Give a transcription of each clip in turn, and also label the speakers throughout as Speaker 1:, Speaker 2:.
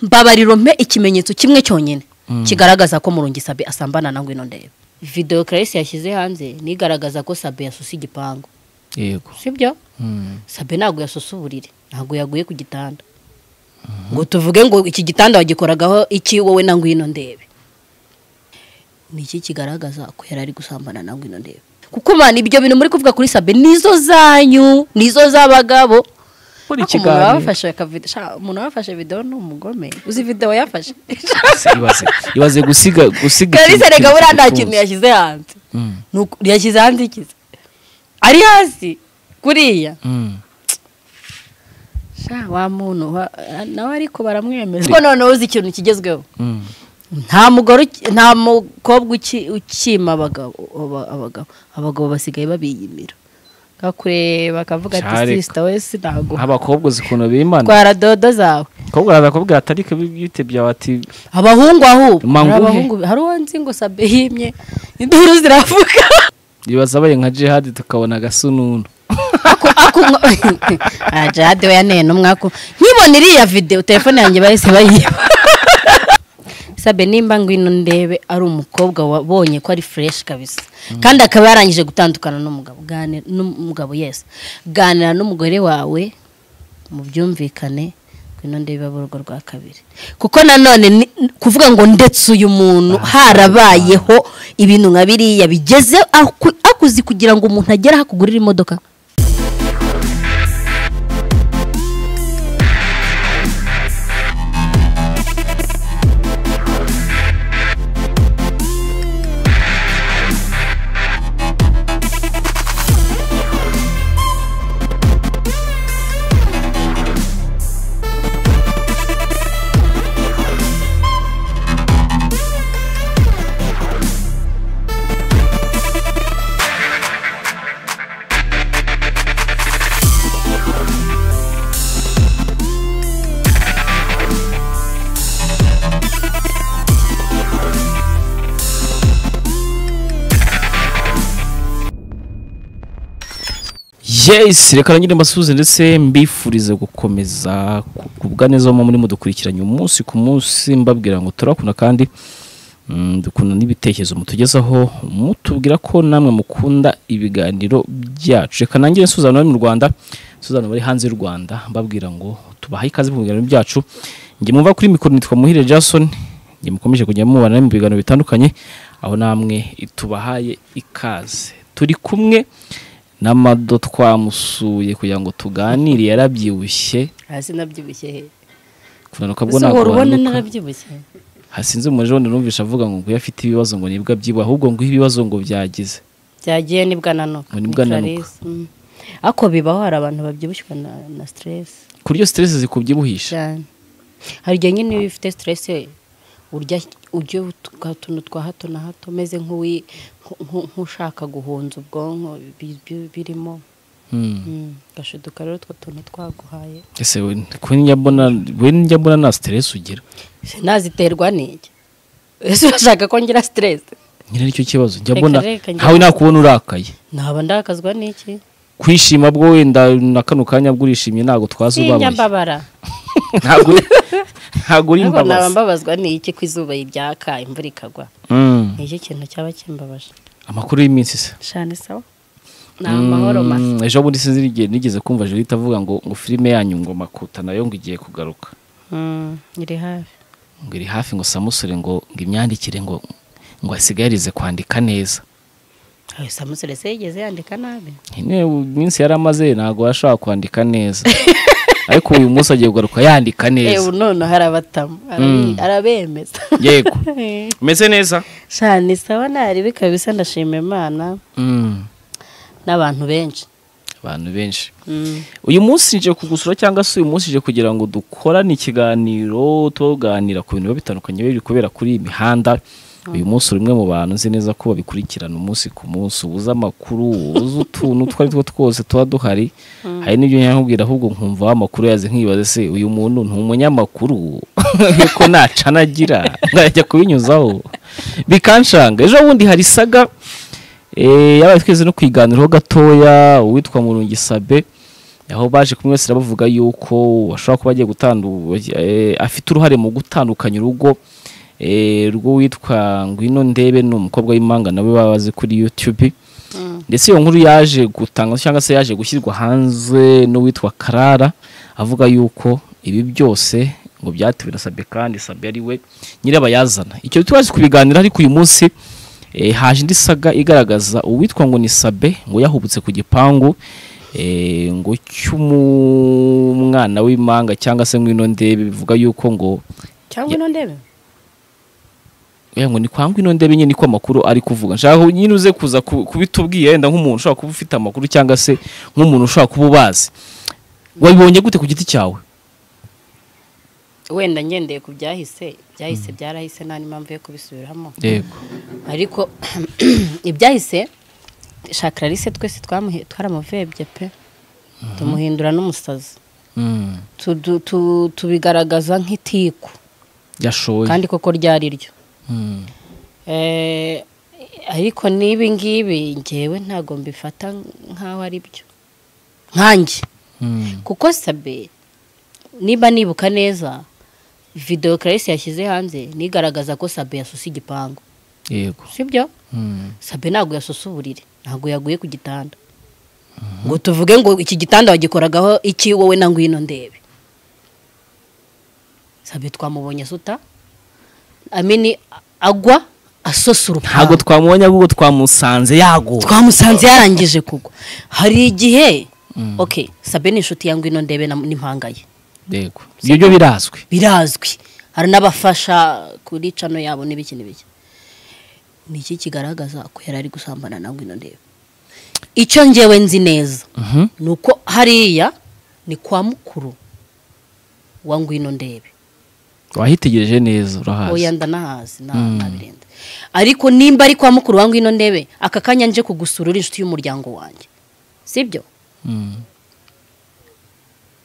Speaker 1: mbabariro mpe ikimenyetso kimwe cyonyine kigaragaza ko murungisabe asambana na ngwino ndeba videwo karesi yashyize hanze nigaragaza ko sabe yasusa igipangu
Speaker 2: yego
Speaker 1: sibyo sabe ntabwo yasusa uburiri ntabwo yaguye ku gitanda ngo tuvuge ngo iki gitanda wagikoragaho iki wowe na ngwino ndebe ni iki kigaragaza ko yari ari gusambana na ngwino ndebe kuko man ibyo bintu muri kuvuga kuri sabe nizo zanyu nizo z'abagabo
Speaker 2: buri
Speaker 1: Ariko umuntu
Speaker 2: kiganiro
Speaker 1: wafashe akavido sha, umuntu wafashe video ni umugome uzi video yafashe
Speaker 2: ibaze ibaze gusiga gusiga
Speaker 1: kalisa
Speaker 2: ikintu-
Speaker 1: reka buriya nta
Speaker 2: utunze.
Speaker 1: kintu yashyize hanze
Speaker 2: Mm,
Speaker 1: Ni uku- yashyize hanze ikize ari hasi kuriya
Speaker 2: mm.
Speaker 1: sha wa muntu wa- nawe ariko baramwemeza ko noneho uzi ikintu kigezweho
Speaker 2: Mm.
Speaker 1: nta mugore uki- nta mukobwa uki- ukima abagabo aba- abagabo abagabo basigaye babiyimira kakureba bakavuga
Speaker 2: Sha,
Speaker 1: ati
Speaker 2: reka.
Speaker 1: sisita wese ntabwo
Speaker 2: abakobwa uzi ukuntu bimana
Speaker 1: twara dodo zawe
Speaker 2: abakobwa barakubwira ati ariko bitebya bati
Speaker 1: abahungu ahubu
Speaker 2: Ma
Speaker 1: hari
Speaker 2: nguhe.
Speaker 1: abahungu hari uwo nzi ngo sabe yimye induru ziravuga
Speaker 2: ibaze abaye nka jihadi tukabona agasununu
Speaker 1: Ako- ako ngo- Ah, jade we yanene umwako nkibona iriya videwo telefone yanjye bahise bayiba sabe nimba ngwino ndebe ari umukobwa wabonye ko ari fureshi kabisa kandi akaba yarangije gutandukana n'umugabo Gane- n'umugabo yesi ganira n'umugore wawe mu byumvikane ngwino ndebe abe urugo rwa kabiri kuko nanone ni- kuvuga ngo ndetse uyu muntu harabayeho ibintu nka biriya bigeze aku- akuzi kugira ngo umuntu agere aho akugurira imodoka
Speaker 2: yes reka nangire mbasuhuze ndetse mbifurize gukomeza kugubwa neza mu murimo dukurikiranye umunsi ku munsi mbabwira ngo turakunda kandi mm, dukunda n'ibitekerezo mutugezaho mutubwira ko namwe mukunda ibiganiro byacu reka nangire nsuzano bari mu rwanda nsuzano bari hanze y'u rwanda mbabwira ngo tubahaye ikaze mu biganiro byacu njye mumva kuri mikoro nitwa muhire jason njye mukomeje kujya mubana mu biganiro bitandukanye aho namwe tubahaye ikaze turi kumwe n'amado twamusuye kugira ngo tuganire yarabyibushye
Speaker 1: hasi nabyibushye he
Speaker 2: kunanuka bwo
Speaker 1: ese uhora ubona
Speaker 2: ntabwo
Speaker 1: narabyibushye
Speaker 2: hasinze umuriro wenda numvishe avuga ngo nguyu afite ibibazo ngo nibwo abyibuha ahubwo ngo ibibazo ngo byagize
Speaker 1: byagiye nibwananuka
Speaker 2: Ngo nibwananuka.
Speaker 1: ako bibaho hari abantu babyibushywa na, na stress
Speaker 2: ku buryo siteresi zikubyibuhisha
Speaker 1: cyane hari igihe nyine iyo ufite stress urya urya utwa- utuntu twa hato na hato umeze nk'uwi- nku- nku- nk'ushaka guhunza ubwonko bi- bi- birimo
Speaker 2: Hmm.
Speaker 1: Mm, gashiduka rero utwo tuntu twaguhaye
Speaker 2: ese we ko njya mbona we njya mbona nta siteresi ugira
Speaker 1: naziterwa n'iki ese urashaka ko ngira stress
Speaker 2: nyine nicyo kibazo njya
Speaker 1: Reka,
Speaker 2: mbona
Speaker 1: reka, njya
Speaker 2: ntawe nakubona urakaye
Speaker 1: naba ndakazwa n'iki
Speaker 2: kwishima bwo wenda na kano kanya bwo urishimye ntabwo twazi
Speaker 1: sinjya
Speaker 2: ubabaye
Speaker 1: mbabara
Speaker 2: ntabwo uri- ntabwo uri
Speaker 1: Ariko naba
Speaker 2: imbabazi
Speaker 1: mbabazwa n'iki ko izuba ryaka imvura ikagwa
Speaker 2: Mm.
Speaker 1: ni iki kintu cyaba kimbabaje
Speaker 2: amakuru y'iminsi se
Speaker 1: shani sawa ni amahoro masa
Speaker 2: Mm, ejo bundi sinzi igihe nigeze kumva Jolita avuga ngo ngo filime yanyu ngo makuta nayo ngo igiye kugaruka
Speaker 1: Mm, iri hafi
Speaker 2: ngo iri hafi ngo samusure ngo ngo imyandikire ngo ngo asigaye yarize kwandika neza
Speaker 1: ayo samusure se yigeze yandika nabi
Speaker 2: nyine ubu iminsi yari amaze ntabwo yashobora kwandika neza ariko uyu munsi agiye kugaruka yandika
Speaker 1: ewe
Speaker 2: neza
Speaker 1: none hari abatamu arabi- arabemeza
Speaker 2: yego umeze neza
Speaker 1: shani sawa ntari bikaba bisa ndashima imana
Speaker 2: Mm,
Speaker 1: n'abantu benshi
Speaker 2: abantu benshi
Speaker 1: Mm.
Speaker 2: uyu munsi nje kugusura cyangwa se uyu munsi nje kugira ngo dukorane ikiganiro tuganira ku bintu biba bitandukanye biri kubera kuri iyi mihanda uyu munsi uri umwe mu bantu nzi neza ko babikurikirana umunsi ku munsi ubuze amakuru ubuze utuntu utwo ari two twose tuba duhari hari n'ibyo nyakubwira ahubwo nkumva amakuru yaze nkibaze se uyu muntu ni umunyamakuru yuko ntacanagira nkajya kubinyuzaho bikanshanga ejo bundi hari saga eh, yabaye twese no kwiganiraho gatoya uwitwa murungisabe aho baje kumwe wese bavuga yuko ashobora kuba agiye gutandu eh, afite uruhare mu gutandukanya urugo eh, rwo witwa ngwino ndebe ni umukobwa w'imanga nawe baba bazi kuri youtube ndetse iyo nkuru yaje gutanga cyangwa se yaje gushyirwa hanze n'uwitwa karara avuga yuko ibi byose ngo byatewe na sabe kandi sabe ari we nyirabayazana icyo tubazi kubiganira ariko uyu munsi eh, haje indi saga igaragaza uwitwa ngo ni sabe ngo yahubutse ku gipangu eh, ngo cy'umwana w'imanga cyangwa se ngwino ndebe bivuga yuko ngo
Speaker 1: cyangwa ino ndebe
Speaker 2: Eh, ngo ni kwa ngwino ndebe nyine niko amakuru ari kuvuga nshaka ko nyine uze kuza ku- kubitubwiye wenda nk'umuntu ushobora kuba ufite amakuru cyangwa se nk'umuntu ushobora kuba ubazi wabibonye gute ku giti cyawe
Speaker 1: wenda ngendeye ku byahise byahise byarahise nta n'impamvu yo kubisubiramo
Speaker 2: yego
Speaker 1: ariko ibyahise shakaralise twese twamuhe- twaramuvebye pe tumuhindura n'umusazi
Speaker 2: Mm.
Speaker 1: Tudu- tu- tubigaragaza nk'itiku
Speaker 2: yashoye
Speaker 1: kandi koko ryari ryo
Speaker 2: Mm.
Speaker 1: Eh, ariko n'ibi ngibi ngewe ntabwo mbifata nk'aho ari byo nkanjye
Speaker 2: Mm.
Speaker 1: kuko sabe niba nibuka neza videwo karayisi yashyize hanze nigaragaza ko sabe yasusa igipangu
Speaker 2: yego
Speaker 1: sibyo
Speaker 2: Mm.
Speaker 1: sabe ntabwo yasusa uburiri ntabwo yaguye ku gitanda ngo tuvuge ngo iki gitanda wagikoragaho iki wowe na ngwino ndebe sabe twamubonye asuta amini agwa asosa
Speaker 2: ntabwo
Speaker 1: urupangu
Speaker 2: twamubonye ahubwo twamusanze yago
Speaker 1: twamusanze yarangije kugwa hari igihe ok sabe ni inshuti ya ngwino ndebe na- n'impanga ye
Speaker 2: yego ibyo byo birazwi
Speaker 1: birazwi hari n'abafasha kuri cano yabo n'ibiki n'ibiki ni iki kigaragaza ko yari ari gusambana na ngwino ndebe icyo ngewe nzi neza
Speaker 2: Mhm.
Speaker 1: ni uko hariya ni kwa mukuru wa ngwino ndebe
Speaker 2: wahitegereje neza
Speaker 1: oya
Speaker 2: urahazi
Speaker 1: ndanahazi nta- ntabirenze ariko nimba ari kwa mukuru wa ngwino ndebe aka kanya nje kugusura uri inshuti y'umuryango wanjye sibyo
Speaker 2: Mm.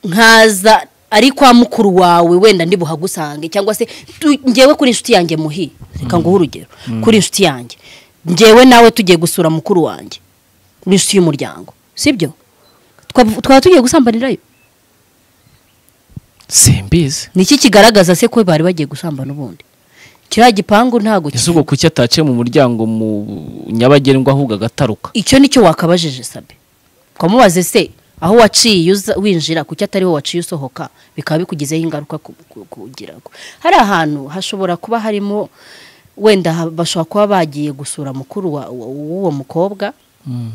Speaker 1: nkaza ari kwa mukuru wawe wenda ndi buhagusange cyangwa se tu- ngewe kuri inshuti yanjye muhi reka nguhe urugero kuri inshuti yanjye ngewe nawe tugiye gusura mukuru wanjye kuri inshuti y'umuryango sibyo Twav- twaba tugiye gusambanirayo
Speaker 2: simbizi
Speaker 1: ni iki kigaragaza se ko bari bagiye gusambana ubundi kiriya gipangu ntabwo
Speaker 2: ese ubwo kuki ataciye mu muryango mu nyabagendwa ahubwo agataruka
Speaker 1: icyo nicyo wakabajije sabe ukamubaze se aho waciye uza- winjira kuki atariho waciye usohoka bikaba bikugizeho ingaruka ku- ku- kugira ngo hari ahantu hashobora kuba harimo wenda ha- bashobora kuba bagiye gusura mukuru wa- wa- w'uwo mukobwa
Speaker 2: Mm.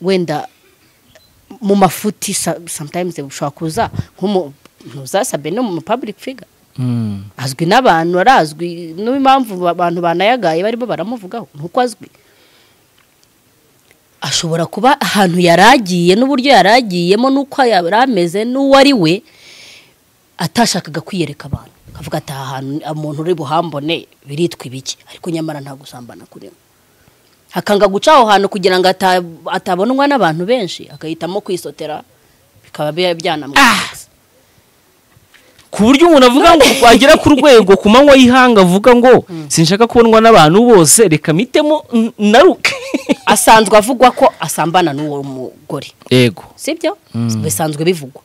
Speaker 1: wenda mu mafuti sa- sometimes ushobora kuza nk'umu ntuzasabe no mu public figure
Speaker 2: Mm.
Speaker 1: azwi n'abantu arazwi n'impamvu abantu banayagaye barimo baramuvugaho nuko azwi ashobora kuba ahantu yari agiye n'uburyo yari agiyemo n'uko yari ameze n'uwo ari we atashakaga kwiyereka abantu akavuga ati aha hantu umuntu uri buhambone biritwa ibiki ariko nyamara nta gusambana kurimo akanga guca aho hantu kugira ngo ata- atabonwa n'abantu benshi agahitamo kwisotera bikaba bya- byanamwangiza
Speaker 2: ku buryo umuntu avuga ngo agera ku rwego ku manywa y'ihanga avuga ngo sinshaka kubonwa n'abantu bose reka mitemo n- naruke
Speaker 1: asanzwe avugwa ko asambana n'uwo mugore
Speaker 2: yego
Speaker 1: sibyo bisanzwe bivugwa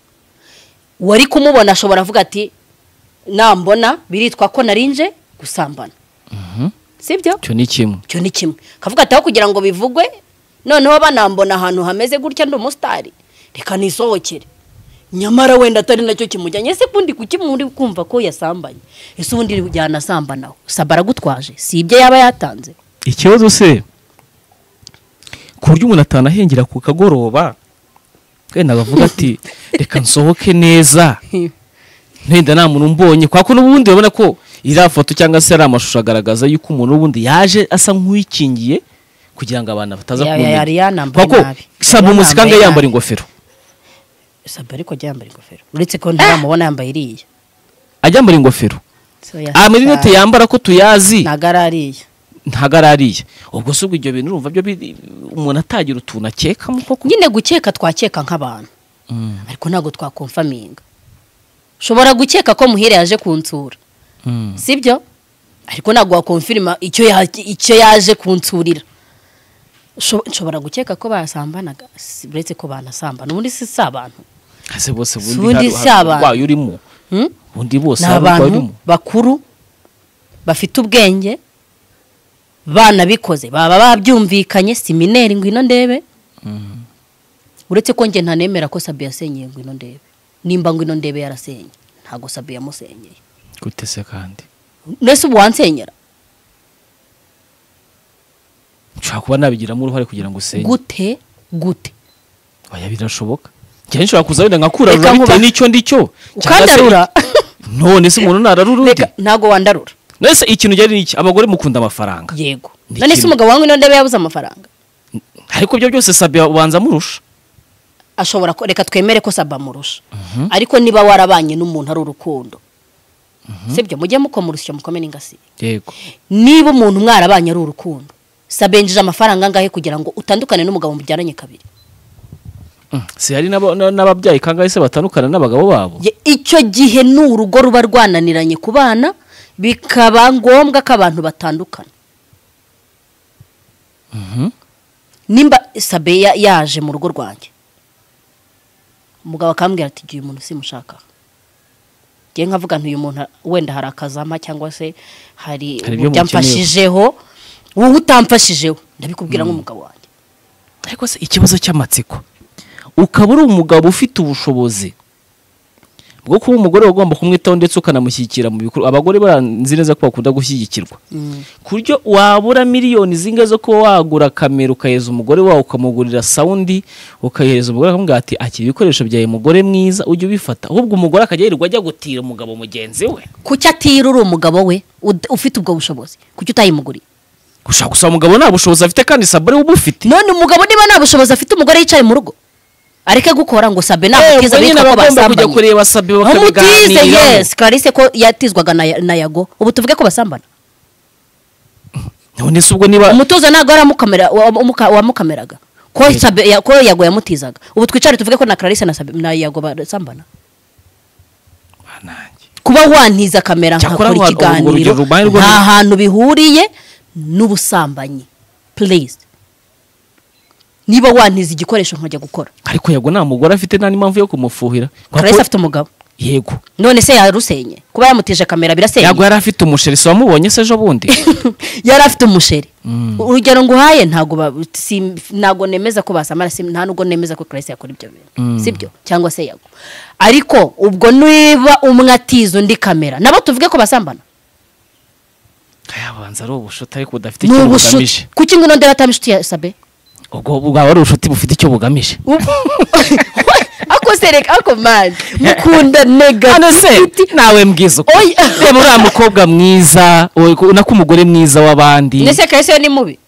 Speaker 1: uwari kumubona ashobora avuga ati nambona biritwa ko narinje gusambana sibyo
Speaker 2: icyo ni kimwe
Speaker 1: icyo ni kimwe akavuga ati aho kugira ngo bivugwe noneho banambona ahantu hameze gutya ndi umusitari reka nisohokere nyamara wenda atari nacyo kimujyanye ese ubundi kuki muri kumva ko yasambanye ese ubundi yanasambanaho saba aragutwaje si ibyo yaba yatanze
Speaker 2: ikibazo se ku buryo umuntu atanahengera ku kagoroba wenda bavuga ati reka nsohoke neza wenda nta muntu mbonye kwa ko n'ubundi urabona ko iriya foto cyangwa se ari amashusho agaragaza yuko umuntu n'ubundi yaje asa nk'uwikingiye kugira ngo abantu bataza
Speaker 1: Ya- ya-
Speaker 2: kumumenya
Speaker 1: yari yanambaye
Speaker 2: kwa ko
Speaker 1: nabi.
Speaker 2: saba
Speaker 1: Yari
Speaker 2: umunsi
Speaker 1: yanambaye
Speaker 2: kandi yambara
Speaker 1: nabi.
Speaker 2: ingofero
Speaker 1: sabe ariko ajya yambaye ingofero uretse ko ntaramubona yambaye iriya
Speaker 2: ajya yambara ingofero
Speaker 1: So, yasa-
Speaker 2: amarinete yambara ko tuyazi
Speaker 1: ntago ari ariya
Speaker 2: ntago ari ariya ubwo se ubwo ibyo bintu urumva byo biri- umuntu atagira utuntu akekamo koko
Speaker 1: nyine gukeka twakeka nk'abantu
Speaker 2: Mm,
Speaker 1: ariko ntabwo twakomfaminga ushobora gukeka ko muhire yaje kunsura
Speaker 2: mm.
Speaker 1: sibyo ariko ntabwo wakomfirima icyo ya- icyo yaje kunsurira Sho- nshobora gukeka ko basambanaga si- uretse ko banasambana ubundi si si abantu
Speaker 2: ese bose
Speaker 1: Si ubundi
Speaker 2: bundi
Speaker 1: si abantu.
Speaker 2: urwaye urimo
Speaker 1: Hmm?
Speaker 2: bundi bose
Speaker 1: ni
Speaker 2: hari uburwayi
Speaker 1: abantu
Speaker 2: urimo
Speaker 1: bakuru bafite ubwenge banabikoze baba babyumvikanye simineri ngwino ndebe uretse ko njye ntanemera ko sabi yasenyeye ngwino ndebe nimba ngwino ndebe yarasenye ntabwo sabi yamusenyeye
Speaker 2: gute se kandi
Speaker 1: mbese ubu wansenyera
Speaker 2: nshobora kuba nabigiramo uruhare kugira ngo usenye
Speaker 1: gute gute
Speaker 2: oya birashoboka njyewe nshobora kuza wenda nkakura
Speaker 1: Reka
Speaker 2: bitewe
Speaker 1: nkuba-
Speaker 2: n'icyo ndicyo cyangwa se-
Speaker 1: ukandarura
Speaker 2: none se umuntu nararura undi
Speaker 1: reka ntabwo wandarura
Speaker 2: nese ikintu ugera iki abagore mukunda amafaranga
Speaker 1: yego
Speaker 2: Ni
Speaker 1: none se
Speaker 2: kimwe.
Speaker 1: umugabo wangu ino ndebe yabuze amafaranga
Speaker 2: ariko ibyo byose sabia ubanza amurusha
Speaker 1: ashobora ko reka twemere ko saba amurusha ariko niba warabanye n'umuntu ari urukundo sibyo mujye mukomurusha mukome n'ingasi
Speaker 2: yego
Speaker 1: niba umuntu mwarabanye ari urukundo sabenjije amafaranga angahe kugira ngo utandukane n'umugabo mujyananye kabiri
Speaker 2: Mm. si hari n'aba- na- n'ababyaye kangahe se batandukana n'abagabo babo
Speaker 1: Ye- icyo gihe ni urugo ruba rwananiranye ku bana bikaba ngombwa ko abantu batandukana
Speaker 2: Mhm.
Speaker 1: nimba sabe ya- yaje mu rugo rwanjye umugabo akambwira ati igihe umuntu simushaka ngiye nkavuga nti uyu muntu wenda hari akazampa cyangwa se hari
Speaker 2: Hari ibyo
Speaker 1: byamfashijeho wowe utamfashijeho ndabikubwira nk'umugabo wanjye
Speaker 2: ariko se ikibazo cy'amatsiko ukaba uri umugabo ufite ubushobozi bwo kuba umugore wagomba kumwitaho ndetse ukanamushyigikira mu bikorwa abagore baranzi neza ko bakunda gushyigikirwa ku buryo wabura miliyoni zingahe zo kuba wagura kamera ukahereza umugore wawe ukamugurira sawundi ukayihereza umugore akamubwira ati akira ibikoresho byawe mugore mwiza ujye ubifata ahubwo umugore akajya yirirwa ajya gutira umugabo mugenzi we
Speaker 1: kuki atira uri umugabo we ud- ufite ubwo bushobozi kuki utayimuguriye
Speaker 2: gushaka gusaba umugabo nta bushobozi afite kandi sabure we ubufite
Speaker 1: none umugabo niba nta bushobozi afite umugore yicaye mu rugo areke gukora ngo sabe
Speaker 2: Eh,
Speaker 1: ntabwiza
Speaker 2: ubwo nyine
Speaker 1: bitwa ko
Speaker 2: abagomba kujya
Speaker 1: basambanye
Speaker 2: kureba sabe
Speaker 1: umutize
Speaker 2: bakabiganiraho
Speaker 1: yesi kalise ko yatizwaga na na yago ubu tuvuge ko basambana
Speaker 2: none se ubwo niba
Speaker 1: umutoza ntabwo yari amukamera- wa- umuka- wamukameraga ko Sabe- ya- ko yago yamutizaga ubu twicare tuvuge ko na clarisse na Sabe- na yago basambana
Speaker 2: Banange.
Speaker 1: kuba wantiza kamera nkakora
Speaker 2: Cyakora wa- urwo
Speaker 1: ikiganiro
Speaker 2: rugero rubaye rwo-
Speaker 1: nta hantu bihuriye n'ubusambanyi please niba wantiza igikoresho nkajya gukora
Speaker 2: ariko yego nta mugore afite nta n'impamvu yo kumufuhira Kwa
Speaker 1: clarisse
Speaker 2: ko-
Speaker 1: afite umugabo
Speaker 2: yego
Speaker 1: none se yarusenye kuba yamutije kamera birasenya
Speaker 2: yego yari afite umusheri si wamubonye se ejo bundi
Speaker 1: yari afite umusheri urugero nguhaye ntabwo ba- si- ntabwo nemeza ko basamara si- nta nubwo nemeza ko clarisse yakora ibyo bintu sibyo cyangwa se yago ariko ubwo niba umwe atiza undi kamera nabo tuvuge ko basambana
Speaker 2: yabanza ari ubushuti ariko budafite
Speaker 1: ni
Speaker 2: icyo bugamije
Speaker 1: ubushuti kuki ngo ndera atama inshuti ya sabe
Speaker 2: ubwo bwaba ari ubushuti bufite icyo bugamije
Speaker 1: akosereka ako mani mukunda
Speaker 2: hano se
Speaker 1: negativity
Speaker 2: nawe mbwiza uko
Speaker 1: Oya.
Speaker 2: reba uriya mukobwa mwiza we- ko- nako umugore mwiza w'abandi
Speaker 1: ndetse clarisse ni mubi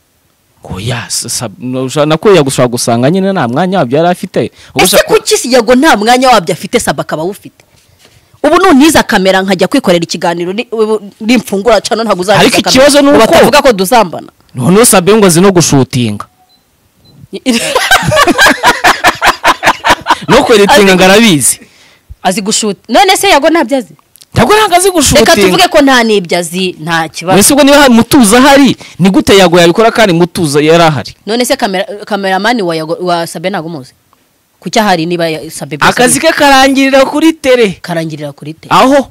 Speaker 2: oya s- sab- no- ushobora- nako yagushobora gusanga nyine nta mwanya wabyo yari afite Ubwo
Speaker 1: ese
Speaker 2: ushaka-
Speaker 1: kuki si yago nta mwanya wabyo afite saba akaba awufite ubu nuntiza kamera nkajya kwikorera ikiganiro ni- ubu nimfungura cano ntabwo uzantiza
Speaker 2: Ariko
Speaker 1: kamera.
Speaker 2: ikibazo ni
Speaker 1: Ubu
Speaker 2: uko-
Speaker 1: batavuga ko dusambana
Speaker 2: noneho sabe ngo azi no gushutinga no kweritinga ngo arabizi
Speaker 1: azi gushuta none se yago ntabyo azi
Speaker 2: ntabwo ntabwo azi
Speaker 1: reka
Speaker 2: gushutinga
Speaker 1: tuvuge ko nta n'ibyo azi nta kibazo
Speaker 2: mbese ubwo niba hari mutuzo ahari ni gute yago yabikora kandi mutuzo yari ahari
Speaker 1: none se kamera kameramani wa yago wa sabe ntabwo umuzi kuki ahari niba ya- sabe byose
Speaker 2: akazi ke karangirira kuri tere
Speaker 1: karangirira kuri te
Speaker 2: aho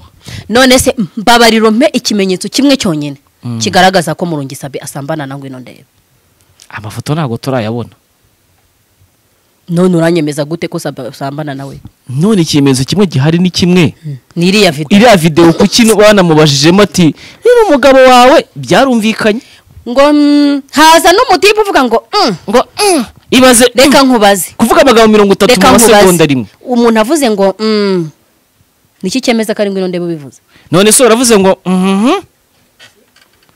Speaker 1: none se mbabariro mpe ikimenyetso kimwe cyonyine kigaragaza ko murungi sabe asambana na ngwino ndebe
Speaker 2: amafoto ntabwo turayabona
Speaker 1: none uranyemeza gute ko Sabe asambana nawe
Speaker 2: none ikimenyetso kimwe gihari ni kimwe
Speaker 1: ni iriya video
Speaker 2: iriya videwo kuki banamubajijemo ati niba umugabo wawe byarumvikanye
Speaker 1: ngo mm, haza n'umutipe uvuga ngo mm,
Speaker 2: ngo "Mm, ibaze
Speaker 1: reka
Speaker 2: mm."
Speaker 1: nkubaze
Speaker 2: kuvuga amagambo mirongo itatu
Speaker 1: reka
Speaker 2: mu masegonda
Speaker 1: nkubaze
Speaker 2: rimwe
Speaker 1: umuntu avuze ngo mm, niki cyemeza ko ari ngwino ndebe ubivuze
Speaker 2: none se uravuze ngo mhm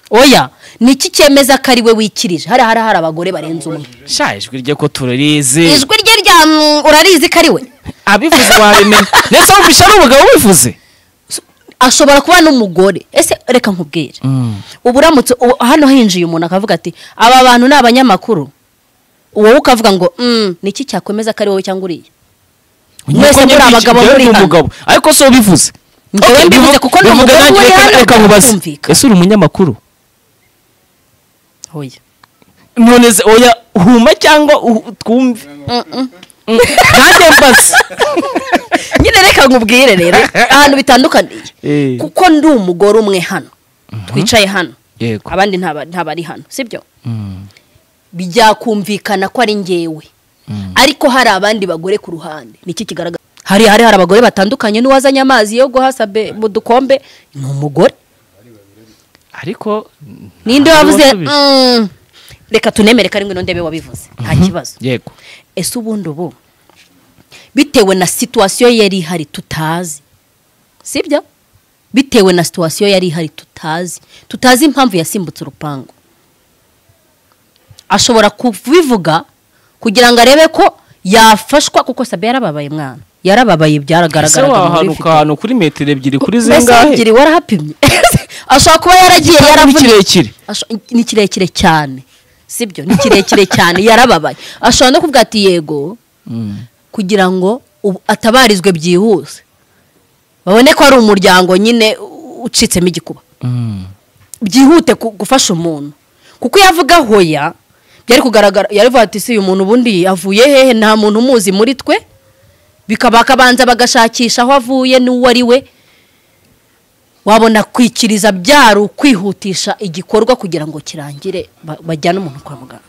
Speaker 1: oya niki cyemeza ko ari we wikirije hari hari hari abagore barenze umwe
Speaker 2: sha ijwi rye ko turarizi
Speaker 1: ijwi rye rya mm, urarizi ko ari we
Speaker 2: abivuze wabimenya ndetse wumvisha ari umugabo ubivuze
Speaker 1: ashobora kuba n'umugore ese reka nkubwire ubu uramutse ubu- hano hinjiye umuntu akavuga ati aba bantu ni abanyamakuru wowe ukavuga ngo "Mm, niki cyakwemeza ko ari wowe cyangwa uriya Mwese muri abagabo
Speaker 2: Njyewe
Speaker 1: muri
Speaker 2: ndi
Speaker 1: hano.
Speaker 2: umugabo ariko si ubivuze
Speaker 1: Njyewe
Speaker 2: Okay,
Speaker 1: mbivuze
Speaker 2: bivu-
Speaker 1: kuko ni
Speaker 2: bivuga
Speaker 1: umugabo
Speaker 2: nanjye
Speaker 1: uri
Speaker 2: reka-
Speaker 1: hano,
Speaker 2: reka nkubaze
Speaker 1: byumvikana.
Speaker 2: ese uri umunyamakuru
Speaker 1: oya
Speaker 2: none se oya huma cyangwa u- twumve
Speaker 1: Mm, mm. nanjye mbaza nyine reka nkubwire rero ahantu bitandukaniye
Speaker 3: Eh.
Speaker 1: kuko ndi umugore umwe hano twicaye hano
Speaker 3: yego
Speaker 1: abandi ntaba- ntabari hano sibyo
Speaker 3: Mm,
Speaker 1: byakumvikana ko ari ngewe
Speaker 3: Mm.
Speaker 1: ariko hari abandi bagore ku ruhande niki kigaragara hari hari hari abagore batandukanye n'uwazanye amazi yo guhasa be- mu dukombe ni umugore
Speaker 3: ariko
Speaker 1: ninde
Speaker 3: ntabwo
Speaker 1: wavuze
Speaker 3: wasubije.
Speaker 1: "Mm, reka tunemere ko ari ngwino ndebe wabivuze nta kibazo
Speaker 3: yego
Speaker 1: ese ubundi ubu bitewe na situwasiyo yari ihari tutazi sibyo bitewe na situwasiyo yari ihari tutazi tutazi impamvu yasimbutse urupangu ashobora kubivuga kugira ngo arebe ko yafashwa kuko sabe yarababaye mwana yarababaye
Speaker 3: ese
Speaker 1: byaragaragara
Speaker 3: wahanuka ahantu kuri metero ebyiri kuri
Speaker 1: mbese
Speaker 3: zingahe
Speaker 1: ebyiri warahapimye ashobora kuba yaragiye
Speaker 3: ni
Speaker 1: yaravunitse
Speaker 3: kirekire
Speaker 1: Asho- ni kirekire cyane sibyo ni kirekire cyane yarababaye ashobora no kuvuga ati yego
Speaker 3: Mm.
Speaker 1: kugira ngo ubu- atabarizwe byihuse babone ko ari umuryango nyine u- ucitsemo igikuba
Speaker 3: Mm.
Speaker 1: byihute ku- gufasha umuntu kuko iyo avuga hoya byari kugaragara yari avuga ati si uyu muntu ubundi avuye hehe nta muntu umuzi muri twe bikaba akabanza bagashakisha aho avuye n'uwo ari we wabona kwikiriza byari ukwihutisha igikorwa kugira ngo kirangire ba- bajyane umuntu kwa muganga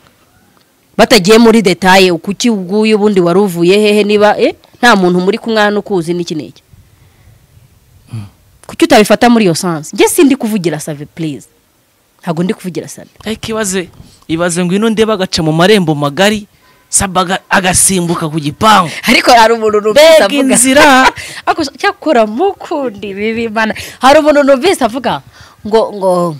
Speaker 1: batagiye muri detaye kuki ubwuye ubundi wari uvuye hehe niba eh, nta muntu muri kumwana ukuzi n'iki n'iki kuki utabifata muri iyo sansi njye sindi kuvugira save please ntabwo ndi kuvugira save
Speaker 2: ariko ibaze ibaze ngo ino ndeba agaca mu marembo magari saba aga- agasimbuka ku gipangu
Speaker 1: ariko hari umuntu numvise
Speaker 2: Mbega
Speaker 1: avuga
Speaker 2: inzira!
Speaker 1: Ako- cyakora mukundi bibi mana hari umuntu numvise avuga ngo ngo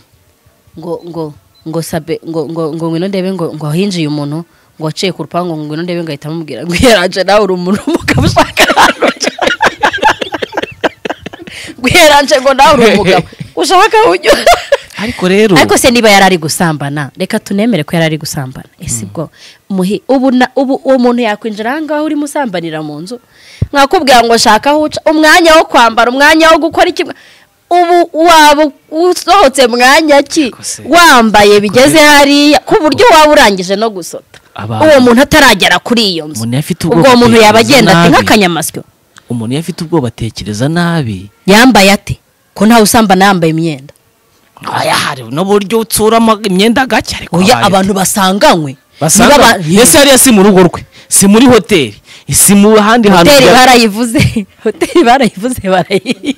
Speaker 1: ngo ngo ngo sabe ngo ngo ngo ngwino ndebe ngo ngo hinjiye umuntu ngo waciye ku rupangu ngo ngwino ndebe ngo ahita amubwira ngo yaranje nawe uri umuntu umugabo ushaka ahantu uca." ngo yaranje ngo nawe uri umugabo ushaka aho unyura
Speaker 2: ariko rero
Speaker 1: ariko se niba yari ari gusambana reka tunemere ko yari ari gusambana ese ubwo muhi ubu na- ubu uwo muntu yakwinjira aha ngaho urimo usambanira mu nzu mwakubwira ngo shaka aho uca umwanya wo kwambara umwanya wo gukora iki ubu waba usohotse mwanya ki
Speaker 2: Ariko se-
Speaker 1: wambaye bigeze hariya ku buryo waba urangije no gusota
Speaker 2: Abantu-
Speaker 1: uwo muntu ataragera kuri iyo nzu
Speaker 2: Umuntu afite ubwoba
Speaker 1: ubwo uwo muntu yaba
Speaker 2: atekereza
Speaker 1: agenda ati
Speaker 2: nabi.
Speaker 1: nk'akanyamasyo
Speaker 2: umuntu iyo afite ubwoba atekereza nabi
Speaker 1: yambaye ate ko ntawe usambana yambaye imyenda
Speaker 2: aya hari n'uburyo utsuramo imyenda gake ariko
Speaker 1: oya
Speaker 2: habayeho.
Speaker 1: abantu basanganywe
Speaker 2: basanga
Speaker 1: niba ba-
Speaker 2: ese hariya si mu rugo rwe si muri hoteli si mu handi hantu
Speaker 1: hoteli
Speaker 2: bya-
Speaker 1: barayivuze hoteli barayivuze barayi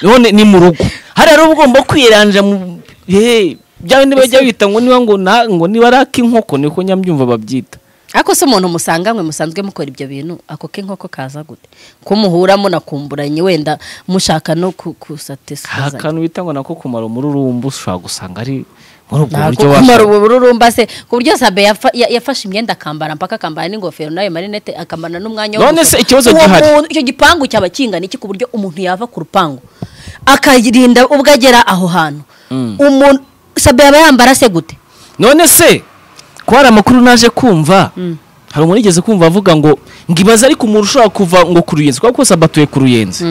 Speaker 2: none ni mu rugo hariya rero uba ugomba kwiranja mu hehe byawe niba jya wita ngo niba ngo na ngo niba ari ak'inkoko niko nyambyumva babyita
Speaker 1: ariko se umuntu musanganywe musanzwe mukora ibyo bintu ako k'inkoko kaza gute ko muhura munakumburanye wenda mushaka no ku-
Speaker 2: hari
Speaker 1: kusatisfazanya
Speaker 2: akantu bita ngo nako kumara umururumbu ushobora gusanga ari muri ubwo
Speaker 1: ntabwo
Speaker 2: buryo
Speaker 1: kumara
Speaker 2: washaka
Speaker 1: ubu bururumba se ku buryo sabe yafa- ya- yafashe imyenda akambara mpaka akambara n'ingofero nayo marinete akambara n'umwanya wo
Speaker 2: None se
Speaker 1: gusohoka.
Speaker 2: ikibazo
Speaker 1: Uwo
Speaker 2: gihari.
Speaker 1: muntu- icyo gipangu cyaba kingana iki ku buryo umuntu yava ku rupangu akarinda ubwo agera aho hantu umuntu sabe yaba yambara se gute
Speaker 2: none se ko hari amakuru naje kumva hari umuntu yigeze kumva avuga ngo ngo ibaze ariko umuntu ushobora kuva ngo ku ruyenzi kuko kose abatuye ku ruyenzi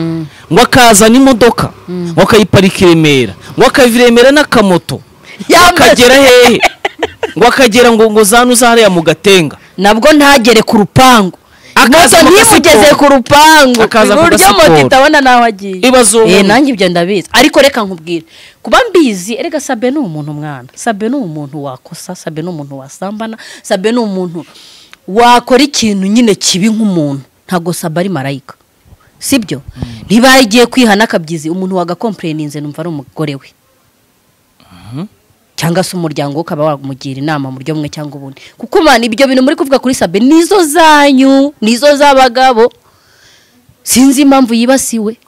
Speaker 2: ngo akazana imodoka ngo akayiparika i remera ngo akava i remera n'akamoto ngo
Speaker 1: Yambaye-
Speaker 2: akagera hehe ngo akagera ngo ngo zanu zahariya mu gatenga
Speaker 1: nabwo ntagere ku rupangu
Speaker 2: Akaza
Speaker 1: Imoto
Speaker 2: ku
Speaker 1: ntimugeze
Speaker 2: gasiporo.
Speaker 1: ku rupangu
Speaker 2: Akaza ku
Speaker 1: buryo
Speaker 2: gasiporo.
Speaker 1: moto itabona naho agiye
Speaker 2: Ibaze uwo
Speaker 1: Eh,
Speaker 2: muntu.
Speaker 1: nanjye ibyo ndabizi ariko reka nkubwire kuba mbizi erega sabe ni umuntu mwana sabe ni umuntu wakosa sabe ni umuntu wasambana sabe ni umuntu wakora ikintu nyine kibi nk'umuntu ntabwo sabe ari marayika sibyo niba yagiye kwihana akabyizi umuntu wagakompureninze numva ari umugore we cyangwa se umuryango we ukaba wamugira inama mu buryo bumwe cyangwa ubundi kuko man ibyo bintu muri kuvuga kuri sabe nizo zanyu nizo z'abagabo sinzi impamvu yibasiwe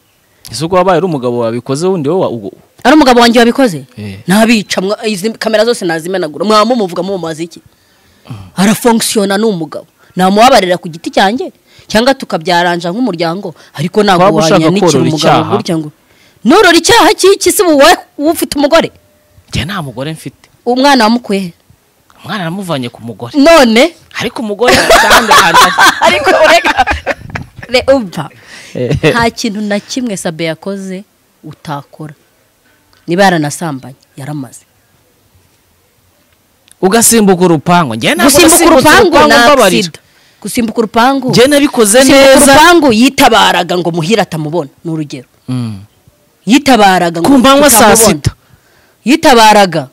Speaker 3: ese ubwo wabaye ari umugabo wabikoze wundi wowe wa- ugo-
Speaker 1: ari umugabo wanjye wabikoze
Speaker 3: Eh.
Speaker 1: nabica mwa- izi kamera zose nazimenagura mwamumuvuga mumubaza iki arafonkisiyona ni umugabo namubabarira ku giti cyanjye cyangwa tukabyaranja nk'umuryango ariko ntabwo
Speaker 3: Waba ushaka
Speaker 1: wanyanikira
Speaker 3: korora
Speaker 1: umugabo
Speaker 3: icyaha?
Speaker 1: gutya ngo norora icyaha cy'iki se ubu wowe uba ufite umugore
Speaker 2: njye nta mugore mfite
Speaker 1: umwana wamukuye he?
Speaker 2: umwana namuvanye ku mugore
Speaker 1: none
Speaker 2: ariko umugore afite ahandi hantu
Speaker 1: ariko ureka re umva nta kintu na kimwe sabe yakoze utakora niba yaranasambanye yaramaze
Speaker 2: ugasimbuka urupangu njye ntabwo
Speaker 1: gusimbuka urupangu
Speaker 2: nasimbuka
Speaker 1: ni
Speaker 2: mbabarira.
Speaker 1: agisida gusimbuka urupangu
Speaker 4: njye nabikoze
Speaker 1: gusimbuka
Speaker 4: neza
Speaker 1: urupangu yitabaraga ngo muhire atamubona ni urugero
Speaker 4: Mm.
Speaker 1: yitabaraga ngo
Speaker 4: ku manywa saa
Speaker 1: tutamubona.
Speaker 4: sita
Speaker 1: yitabaraga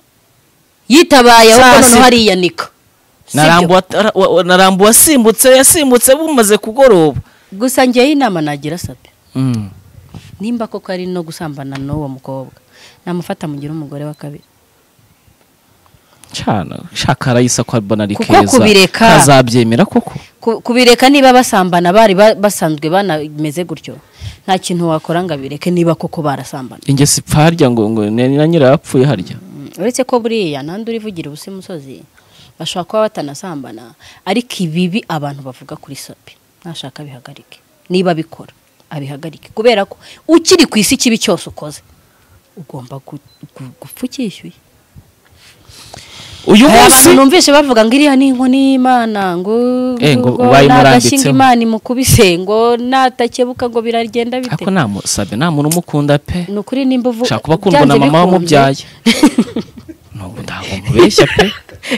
Speaker 1: yitabaye aho
Speaker 4: Saa
Speaker 1: noneho
Speaker 4: sita.
Speaker 1: hariyanika Sibyo?
Speaker 4: Narambuwa- ara- wa- wa- narambuwe asimbutse yasimbutse bumaze kugoroba
Speaker 1: gusa ngewe inama nagira sabe
Speaker 4: Mm.
Speaker 1: nimba koko ari no gusambana n'uwo mukobwa namufata mugire umugore wa kabiri
Speaker 2: cana shaka arayisa kwa banari
Speaker 1: Kuko
Speaker 2: keza
Speaker 1: kubireka-
Speaker 2: kazabyemera koko
Speaker 1: Ku- kubireka niba basambana bari ba- basanzwe banameze gutyo nta kintu wakora ngo abireke niba koko barasambana
Speaker 2: ingesi ipfa harya ngo ngo ni na nyirayo apfuye harya
Speaker 1: Mm, uretse ko buriya nandi urivugira ubusa imusozi bashobora kuba batanasambana ariko ibibi abantu bavuga kuri sabe nashaka abihagarike niba abikora abihagarike kubera ko ukiri ku isi ikibi cyose ukoze ugomba gu- gu- gupfa ukishyuye
Speaker 2: uyu
Speaker 1: hari
Speaker 2: munsi
Speaker 1: abantu numvishe bavuga ngo iriya ni inkoni y'imana ngo
Speaker 2: Eh, ngo
Speaker 1: ngo
Speaker 2: bayimurambitseho.
Speaker 1: nagashinga imana imukubise ngo natakebuka ngo biragenda bite
Speaker 2: ariko namusabye nta muntu umukunda pe
Speaker 1: ni ukuri nimba uvu
Speaker 2: ushaka kuba akundwa
Speaker 1: byanze
Speaker 2: na mama
Speaker 1: bikunze.
Speaker 2: wamubyaye ntabwo ntabwo mubeshya pe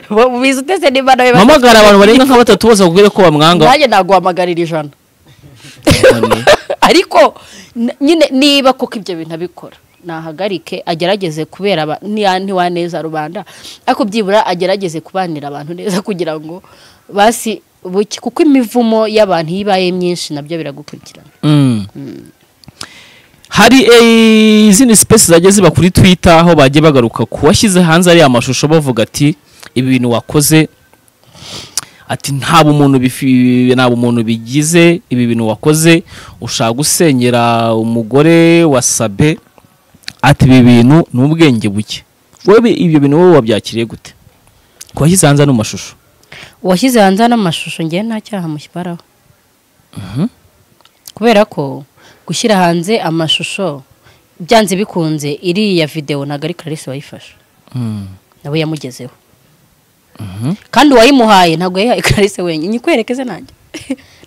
Speaker 1: Bo- biza utese nimba nawe bata-
Speaker 2: mpamagara abantu barenga nka batatu bose bakubwire ko bamwanga
Speaker 1: nanjye naguhamagarira ijana
Speaker 2: Inkoni.
Speaker 1: ariko n- nyine niba kuko ibyo bintu abikora nahagarike agerageze kubera aba- niya- ntiwaneza rubanda ariko byibura agerageze kubanira abantu neza kugira ngo basi buke kuko imivumo y'abantu iyo ibaye myinshi nabyo biragukurikirana
Speaker 2: Mm. hari eh, izindi sipesi zagiye ziba kuri twita aho bagiye bagaruka ku washyize hanze ariya mashusho bavuga ati ibi bintu wakoze ati nta bumuntu bifi- nta bumuntu bigize ibi bintu wakoze ushaka gusenyera umugore wasabe ati ibi bintu ni ubwenge buke wowe ibyo bintu wowe wabyakiriye gute ku washyize hanze ano mashusho
Speaker 1: uwashyize hanze n'amashusho ngewe nta cyaha mushyiraho kubera ko gushyira hanze amashusho byanze bikunze iriya videwo ntabwo ari clarisse wayifashe
Speaker 2: Mm.
Speaker 1: nawe yamugezeho kandi uwayimuhaye ntabwo yayihaye clarisse wenyine nyikwerekeze nanjye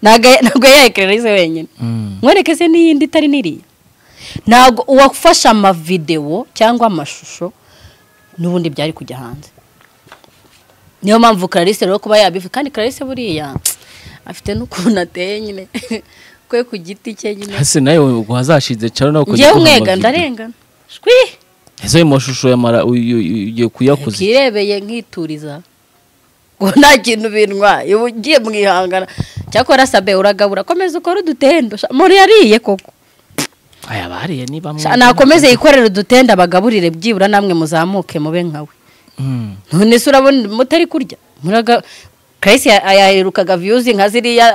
Speaker 1: ntabwo ntabwo yayihaye clarisse wenyine
Speaker 2: Mm.
Speaker 1: nkwerekeze n'iyindi itari n'iriya ntabwo uwafashe amavidewo cyangwa amashusho n'ubundi byari kujya hanze niyo mpamvu clarisse rero kuba yabivuga kandi clarisse buriya afite n'ukuntu ateye nyine kwe ku giti cye nyine
Speaker 2: hasi nawe ubwo hazashinze caro nawe ukajya
Speaker 1: ngewe
Speaker 2: ukora
Speaker 1: umwega
Speaker 2: amavideo.
Speaker 1: ndarengana shwi
Speaker 2: ese ayo mashusho yamara uyu- uyu- ugiye kuyakoze
Speaker 1: kirebeye nkituriza ngo nta kintu bintwaye uba ugiye mwihangana cyakora sabe uragabura komeza ukore udutendo sha- muntu yariye koko
Speaker 2: aya bariye ni bamwe
Speaker 1: Sha, nakomeze yikorere udutende abagaburire byibura namwe muzamuke mube nkawe
Speaker 2: Mm.
Speaker 1: none se urabona mutari kurya muraga Christ ya- yaherukaga viyuzi nka ziriya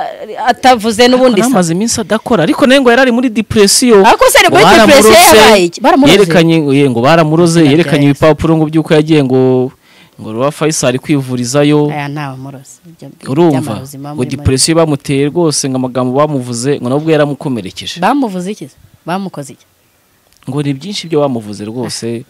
Speaker 1: atavuze n'ubundi se
Speaker 2: amaze iminsi adakora ariko nawe ngo yarari muri depression
Speaker 1: Ariko se ari
Speaker 2: Ngo
Speaker 1: muri depression
Speaker 2: baramuroze,
Speaker 1: yabaye iki? Baramuroze?
Speaker 2: yerekanye ye, ngo baramuroze
Speaker 1: Birabyara
Speaker 2: yerekanye
Speaker 1: se.
Speaker 2: ibipapuro ngo by'uko yagiye ngo ngo ruba Faisal kwivurizayo
Speaker 1: aya ntawe murozi Ibyo-
Speaker 2: urumva
Speaker 1: by'amaruzima
Speaker 2: ngo
Speaker 1: muri muri-
Speaker 2: depression bamuteye rwose ngo amagambo bamuvuze ngo nabwo yaramukomerekeje
Speaker 1: bamuvuze iki se? bamukoze iki
Speaker 2: ngo ni byinshi ibyo bamuvuze rwose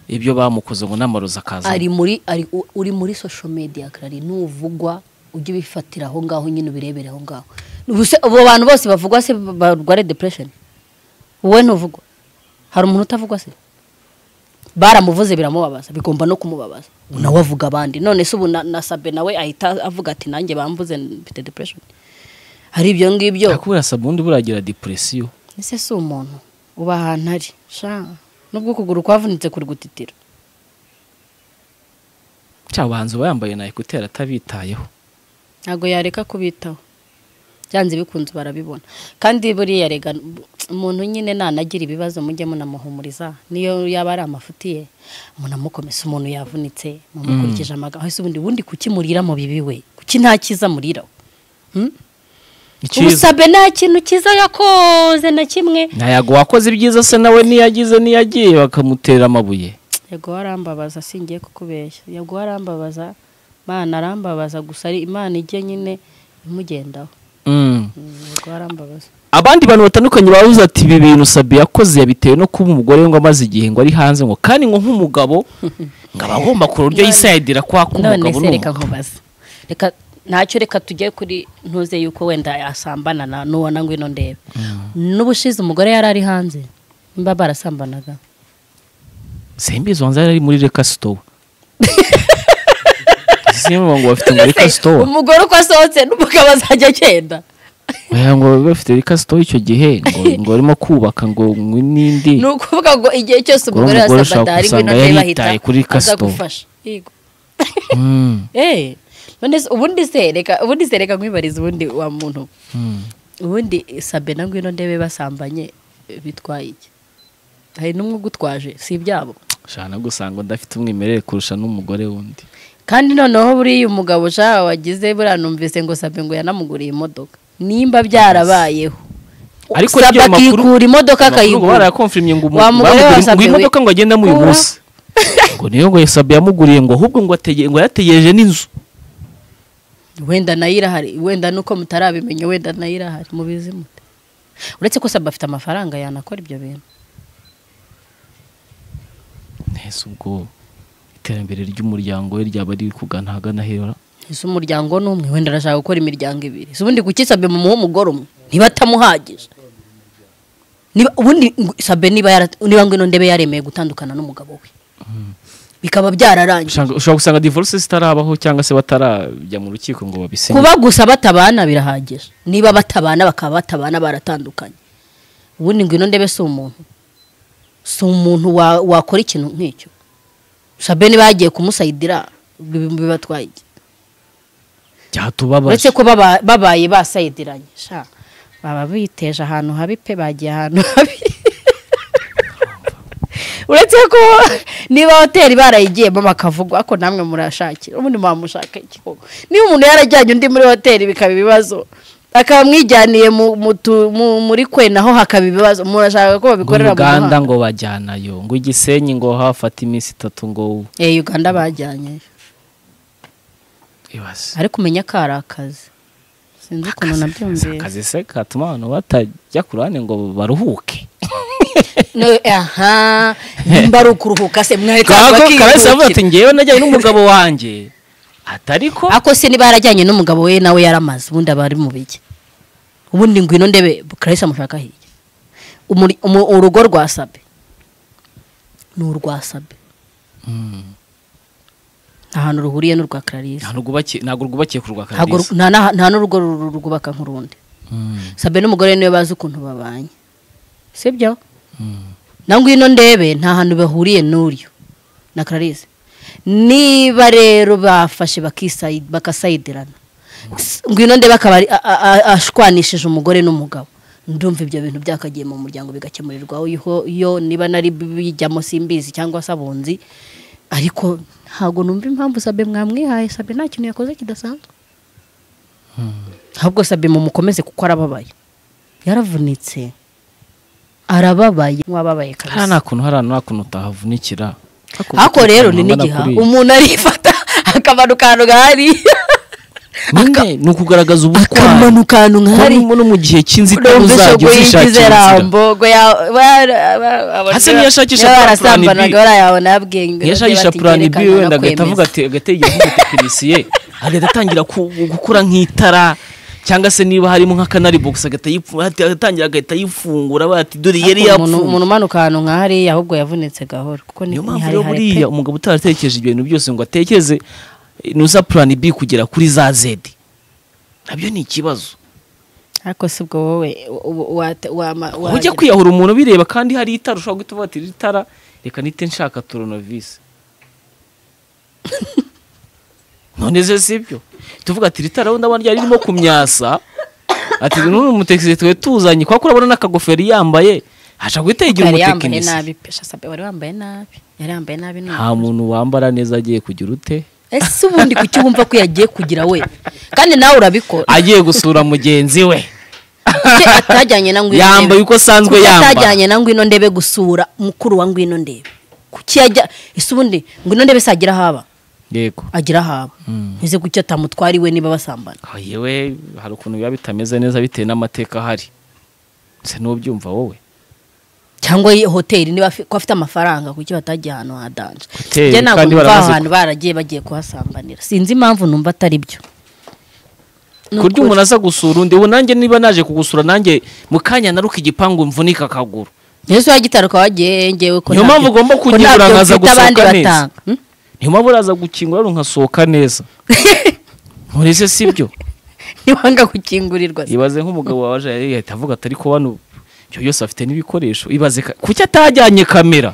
Speaker 2: ibyo bamukoze ngo n'amarozi akaza
Speaker 1: ari muri ari u- uri muri social media karari nuvugwa ujye ubifatira aho ngaho nyine ubirebere aho ngaho Ubuse abo bantu bose bavugwa se barware depression wowe ntuvugwa hari umuntu utavugwa se baramuvuze biramubabaza bigomba no kumubabaza Ubu nawe avuga abandi none se ubu na, na sabe nawe ahita avuga ati nanjye bambuze mfite depression hari ibyo ngibyo
Speaker 2: ariko buriya sabu undi buragira depression
Speaker 1: ese si umuntu uba ahantu ari sha nubwo ukuguru kwavunitse kuri gutitira
Speaker 2: cyangwa abahanzi uba yambaye na ekuteri atabitayeho
Speaker 1: ntabwo yareka kubitaho byanze bikunze barabibona kandi buriya rega umuntu nyine nanagira ibibazo mujye munamuhumuriza niyo yaba ari amafuti ye munamukomeza umuntu yavunitse mumukurikije amagambo ese ubundi ubundi kuki murira mu bibi we kuki nta cyiza muriraho
Speaker 2: Icyiza.
Speaker 1: ubusabe nta kintu cyiza yakoze na kimwe
Speaker 2: ntayago wakoze ibyiza se nawe niyagize niyagiye bakamutera amabuye
Speaker 1: yego arambabaza singiye kukubeshya yego arambabaza imana arambabaza gusa ari imana ijye nyine imugendaho yego arambabaza
Speaker 2: abandi bantu batandukanye babuze ati ibi bintu sabi yakoze yabitewe no kuba umugore we ngo amaze igihe ngo ari hanze ngo kandi ngo nk'umugabo ngo aba agomba kureba uburyo yisayidira kwa
Speaker 1: none
Speaker 2: k'umugabo
Speaker 1: se reka
Speaker 2: n'umugabo
Speaker 1: nkubaze reka ntacyo reka tujye kuri ntuze yuko wenda asambana na nubona ngwino ndebe n'ubushize umugore yari ari hanze nimba barasambanaga
Speaker 2: simbizi wanza yari ari muri reka sitowa niyo mpamvu ngo bafite ngo reka sitowa
Speaker 1: umugore uko asohotse n'umugabo azajya agenda
Speaker 2: oya ngo babe bafite reka sitowa icyo gihe ngo ngo barimo kubaka ngo ngo n'indi
Speaker 1: ni ukuvuga ngo igihe cyose umugore
Speaker 2: Ngo umugore
Speaker 1: yasabata hari
Speaker 2: ushaka
Speaker 1: ngwino
Speaker 2: gusanga
Speaker 1: ndebe
Speaker 2: yaritaye kuri
Speaker 1: ahita aza
Speaker 2: kasito.
Speaker 1: gufasha Yego.
Speaker 2: Mm,
Speaker 1: Eh, none se- ubundi se reka ubundi se reka nkwibariza ubundi wa muntu
Speaker 2: mm.
Speaker 1: ubundi sabe na ngwino ndebe basambanye eh, bitwaye iki hari n'umwe ugutwaje si ibyabo
Speaker 2: shana gusanga udafite umwimerere kurusha n'umugore wundi
Speaker 1: kandi noneho buriya umugabo ushaka wagize buriya numvise ngo sabe ngo yanamuguriye imodoka nimba byarabayeho
Speaker 2: Ariko
Speaker 1: sabe
Speaker 2: rero ayo makuru-
Speaker 1: akikura imodoka
Speaker 2: Amakuru ngo
Speaker 1: akayigura
Speaker 2: barayakonfirmye ngo umu-
Speaker 1: Wa mugore
Speaker 2: bamuguriye-
Speaker 1: wasabye
Speaker 2: ngo iyi
Speaker 1: we-
Speaker 2: modoka ngo agendamo uyu
Speaker 1: Uwa.
Speaker 2: munsi ngo niyo ngo yasabye yamuguriye ngo ahubwo ngo atege- ngo yategereje n'inzu
Speaker 1: wenda nayo irahari wenda nuko mutarabimenya wenda nayo irahari mubizi mute uretse ko sabe afite amafaranga yanakora ibyo bintu
Speaker 2: ntese ubwo iterambere ry'umuryango we ryaba riri kugana ahagana hera
Speaker 1: ese umuryango ni umwe wenda arashaka gukora imiryango ibiri se ubundi kuki sabe mumuha umugore umwe niba atamuhagije niba ubundi ngo- sabe niba yara- niba ngwino ndebe yaremeye gutandukana n'umugabo we bikaba byararangiye
Speaker 2: Ushanga- ushobora gusanga divorce zitarabaho cyangwa se batarajya mu rukiko ngo babisenye
Speaker 1: kuba gusa batabana birahagije niba batabana bakaba batabana baratandukanye ubundi ngwino ndebe si umuntu si umuntu wa- wakora ikintu nk'icyo sabe niba yagiye kumusayidira bi- bibatwaye iki uretse
Speaker 2: byatubabaje
Speaker 1: ko baba- babaye basayidiranye sha baba biteje ahantu habi pe bagiye ahantu habi uretse ko niba hoteli barayigiyemo bakavugwa ko namwe murashakira ubundi mwamushaka iki koko niba umuntu yarajyanye undi muri hoteli bikaba ibibazo akaba amwijyaniye mu- mu tu- mu- muri kwe naho hakaba ibibazo umuntu ashaka ko
Speaker 2: ngo
Speaker 1: babikorera mu
Speaker 2: uganda
Speaker 1: muhanda
Speaker 2: ngo bajyanayo ngo igisenyi ngo hafata iminsi itatu ngo
Speaker 1: Eh, uganda bajyanye
Speaker 2: ibaze
Speaker 1: ariko umenya ko ari akazi sinzi ukuntu nabyumvira
Speaker 2: akazi se katuma abantu batajya ku ruhande ngo baruhuke
Speaker 1: No, aha nimba ari ukuruhuka se mwahita
Speaker 2: kago karasa avuga ati
Speaker 1: bakiruhukira
Speaker 2: ngewe najyanye n'umugabo wanjye atari ko
Speaker 1: ako se niba yarajyanye n'umugabo we nawe yaramaze ubundi aba ari mu biki ubundi ngwino ndebe karasa mushaka hirya Umuri- umu- urugo rwa sabe ni urwa sabe nta hantu ruhuriye n'urwa clarisse
Speaker 2: ntabwo rwubakiye ntabwo rwubakiye ku rwa
Speaker 1: Ntabwo ru-
Speaker 2: karadiso
Speaker 1: nta na- nta n'urugo ru- rwubaka nk'urundi sabe n'umugore niwe bazi ukuntu babanye sibyo na ngwino ndebe nta hantu bahuriye n'uryo na Clarisse niba rero bafashe bakisayi- bakasayidirana S- ngwino ndebe akaba ari- a- a- a- ashwanishije umugore n'umugabo ndumva ibyo bintu byakagiye mu muryango bigakemurirwaho iyo- iyo niba nari bijyamo simbizi cyangwa se abunzi ariko ntabwo numva impamvu sabe mwamwihaye sabe nta kintu yakoze kidasanzwe ahubwo sabe mumukomeze kuko arababaye yaravunitse arababaye mwababaye
Speaker 2: nta
Speaker 1: kabisa
Speaker 2: nta kuntu hari ahantu nta kuntu utahavunikira
Speaker 1: ako rero ni n'igiha umuntu arifata akamanuka ahantu nk'ahari
Speaker 2: nyine ni ukugaragaza ubutwari
Speaker 1: akamanuka ahantu nk'ahari
Speaker 2: ko no mu gihe cy'inzitane
Speaker 1: numvise
Speaker 2: uzajya
Speaker 1: ubwo yigize
Speaker 2: uzishakira inzira
Speaker 1: rambo ngo ya- ba- ba- ba-
Speaker 2: Asa ntiyashakisha
Speaker 1: niba
Speaker 2: plan- plan B.
Speaker 1: barasambanaga barayabona yabwenge
Speaker 2: yashakisha plan B wenda agahita avuga ati agategera nk'umutekinisiye agahita atangira ku- gukora nk'itara cyangwa se niba harimo nk'akanari box agahita yifu- agatangira agahita yifungura bati dore yari yapfuye
Speaker 1: umuntu umanuka ahantu nk'ahariya ahubwo yavunitse gahoro kuko ni
Speaker 2: niyo
Speaker 1: ni
Speaker 2: mpamvu
Speaker 1: hari
Speaker 2: rero
Speaker 1: hari pe.
Speaker 2: buriya umugabo utaratekereje ibyo bintu byose ngo atekereze eh, nusa plan B kugera kuri za Z nabyo ni ikibazo
Speaker 1: ariko si ubwo wowe wa- wa- wa- wa-
Speaker 2: ujya kwiyahura umuntu bireba kandi hari itara ushobora guhita uvuga ati iri tara reka nite nshaka toronovisi none se si byo tuvuga ati iri tara wenda abona ryari ririmo kumyasa ati n'uyu mutekinisiye twe tuzanye kubera ko urabona n'akagofero yambaye ashaka guhita yigira
Speaker 1: yari yambaye
Speaker 2: umutekinisiye
Speaker 1: nabi pe shasabe wari wambaye nabi yari yambaye nabi ni
Speaker 2: nta muntu wambara neza agiye kugira ute
Speaker 1: ese ubundi kuki wumva ko yagiye kugira we kandi nawe urabikora
Speaker 2: agiye gusura mugenzi we
Speaker 1: Kuki atajyanye na ngwino
Speaker 2: yambaye
Speaker 1: ndebe?
Speaker 2: uko asanzwe
Speaker 1: Kuki
Speaker 2: yambara
Speaker 1: atajyanye na ngwino ndebe gusura mukuru wa ngwino ndebe kuki yajya ese ubundi ngwino ndebe se agira haba
Speaker 2: yego
Speaker 1: agira haba ese kuki atamutwara iwe niba basambana
Speaker 2: Ah, yewe hari ukuntu biba bitameze neza bitewe n'amateka ahari se n'ubyumva wowe
Speaker 1: cyangwa iyi hoteli niba afi- ko afite amafaranga kuki batajya ahantu hadanje
Speaker 2: Hoteli,
Speaker 1: njye ntabwo
Speaker 2: kandi
Speaker 1: numva
Speaker 2: baramaze
Speaker 1: ahantu baragiye bagiye kuhasambanira sinzi impamvu numva atari byo Ni
Speaker 2: kurya
Speaker 1: ukuri.
Speaker 2: umuntu aza gusura undi ubu nanjye niba naje kugusura nanjye mu kanya naruka igipangu mvunika akaguru
Speaker 1: yesu wagitaruka wagiye ngewe ko
Speaker 2: Niyo
Speaker 1: ntabyo-
Speaker 2: mpamvu ugomba
Speaker 1: ko
Speaker 2: kugira
Speaker 1: ntabyo
Speaker 2: uburangaza
Speaker 1: mfite abandi
Speaker 2: gusohoka neza.
Speaker 1: batanga Hmm?
Speaker 2: niyo mpamvu uraza gukingura runkasohoka neza murese si byo
Speaker 1: ntiwanga gukingurirwa se.
Speaker 2: ibaze nk'umugabo waje yahita avuga ati ariko hano ibyo byose afite n'ibikoresho ibaze ka- kuki atajyanye kamera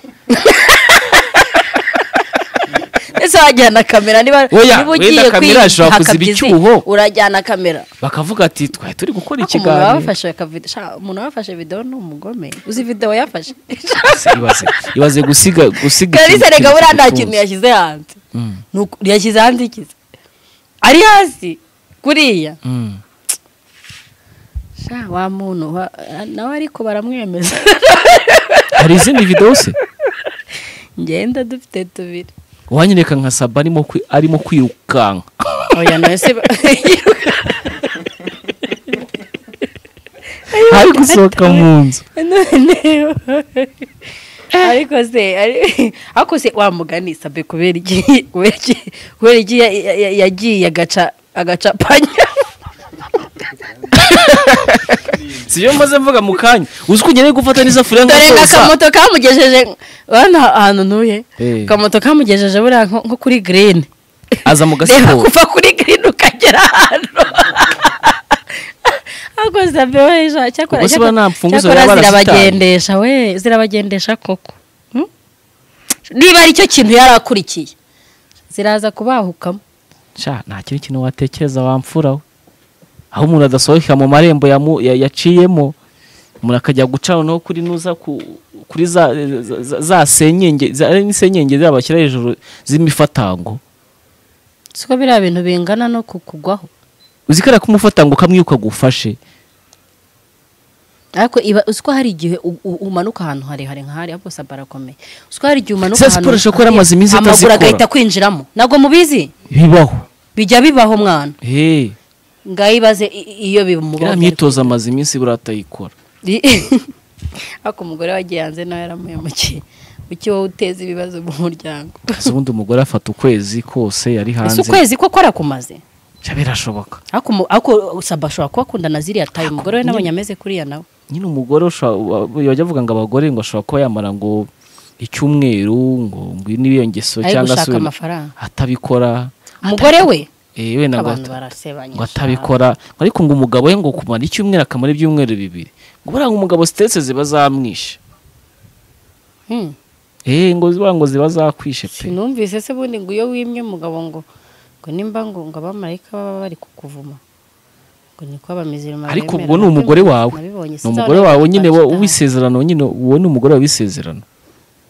Speaker 1: ese wajyana kamera niba
Speaker 2: Oya,
Speaker 1: niba
Speaker 2: wenda
Speaker 1: ugiye
Speaker 2: kamera ashobora
Speaker 1: kwiha
Speaker 2: kuziba
Speaker 1: kabyizi,
Speaker 2: icyuho.
Speaker 1: urajyana kamera
Speaker 2: bakavuga ati twari turi gukora
Speaker 1: ariko umuntu waba
Speaker 2: ikiganiro
Speaker 1: wafashe akavido sha, umuntu waba wafashe video ni umugome uzi video yafashe
Speaker 2: ibaze ibaze gusiga gusiga
Speaker 1: kalisa
Speaker 2: ikintu
Speaker 1: reka buriya nta
Speaker 2: kigutunze.
Speaker 1: kintu yashyize hanze
Speaker 2: Mm,
Speaker 1: Ni uku- yashyize hanze ikiza ari hasi kuriya
Speaker 2: mm.
Speaker 1: sha wa muntu wa- nawe ariko baramwemeza
Speaker 2: hari izindi videwo se
Speaker 1: ngenda dufite tubiri
Speaker 2: wanyereka nka saba arimo kwi- arimo kwirukanka
Speaker 1: oya nawe se ba-
Speaker 2: ari gusohoka mu nzu
Speaker 1: none ariko se ari- ariko se wa mugani sabe kubera iki kubera iki kubera iki ya- ya- ya- yagiye agaca agacapanya
Speaker 2: si byo maze mvuga mu kanya uzi ko ukeneye gufata n'isafuriya
Speaker 1: dore nga
Speaker 2: nk'akoza
Speaker 1: akamoto kamugejeje urabona ahantu ntuye
Speaker 2: Eh.
Speaker 1: akamoto kamugejeje buriya nko nko kuri green
Speaker 2: aza mu
Speaker 1: reba
Speaker 2: gasiporo
Speaker 1: kuva kuri green ukagera ahantu ariko sabe we sha- cyakora
Speaker 2: Ubwo se ba nta mfunguzo
Speaker 1: cyakora
Speaker 2: yaba arasitaye?
Speaker 1: zirabagendesha we zirabagendesha koko Hmm? niba ari cyo kintu yari akurikiye ziraza kubahukamo
Speaker 2: Sha, nta kindi kintu watekereza wamfuraho aho umuntu adasohokera mu marembo yamu- ya- yaciyemo umuntu akajya guca noneho kuri nuza ku- kuri za, za- za, za senyenge za- ari n'isenyenge zaba bashyira hejuru z'imifatango
Speaker 1: siko biriya bintu bingana no kukugwaho
Speaker 2: uzi ko ari ak'umufatango kamwe iyo kagufashe
Speaker 1: ariko iba uziko hari igihe u- u- umanuka ahantu harehare nk'ahari ariko saba arakomeye uziko hari igihe umanuka
Speaker 2: Za
Speaker 1: ahantu
Speaker 2: siporo ishobora kuba yaramaze iminsi
Speaker 1: hamwe, amaguru
Speaker 2: itazikora.
Speaker 1: agahita kwinjiramo ntabwo mubizi
Speaker 2: bibaho
Speaker 1: bijya bibaho mwana
Speaker 2: hey,
Speaker 1: ngaho ibaze i- i- iyo
Speaker 2: iriya
Speaker 1: bimubaho
Speaker 2: myitozo amaze iminsi buriya atayikora
Speaker 1: ariko umugore wagiye hanze nawe yaramuhemukiye uki wowe uteza ibibazo mu muryango
Speaker 2: ese ubundi umugore afata ukwezi kose yari
Speaker 1: ese
Speaker 2: hanze
Speaker 1: ukwezi ko kora kumaze
Speaker 2: Sha, birashoboka
Speaker 1: ariko mu- ariko saba ashobora kubakundana ziriya tayo umugore we nabonye ameze kuriya nawe
Speaker 2: nyine umugore ushobora- wa- bajya bavuga ngo abagore ngo ashobora kuba yamara ngo icyumweru ngo ngwino iyo ngeso
Speaker 1: ari
Speaker 2: cyangwa
Speaker 1: gushaka
Speaker 2: se wenda
Speaker 1: amafaranga
Speaker 2: atabikora
Speaker 1: umugore we
Speaker 2: eh, wenda ngo
Speaker 1: abantu
Speaker 2: ata-
Speaker 1: barasebanya
Speaker 2: ngo
Speaker 1: sha.
Speaker 2: atabikora ngo ariko ngo umugabo we ngo kumara icyumweru akamara ibyumweru bibiri ngo buriya ngo umugabo sitese ziba zamwishe
Speaker 1: Hmm.
Speaker 2: eh ngo buriya ngo ziba zakwishe pe
Speaker 1: sinumvise se bundi ngo iyo wimye umugabo ngo ngo nimba ngo ngo abamarayika baba bari kukuvuma ngo niko abamizirima
Speaker 2: ariko
Speaker 1: bemera.
Speaker 2: ubwo ni umugore wawe
Speaker 1: Nabibonye,
Speaker 2: ni umugore
Speaker 1: sinzabona
Speaker 2: wawe nyine wo-
Speaker 1: ntabwo
Speaker 2: w'isezerano nyine uwo ni umugore wawe w'isezerano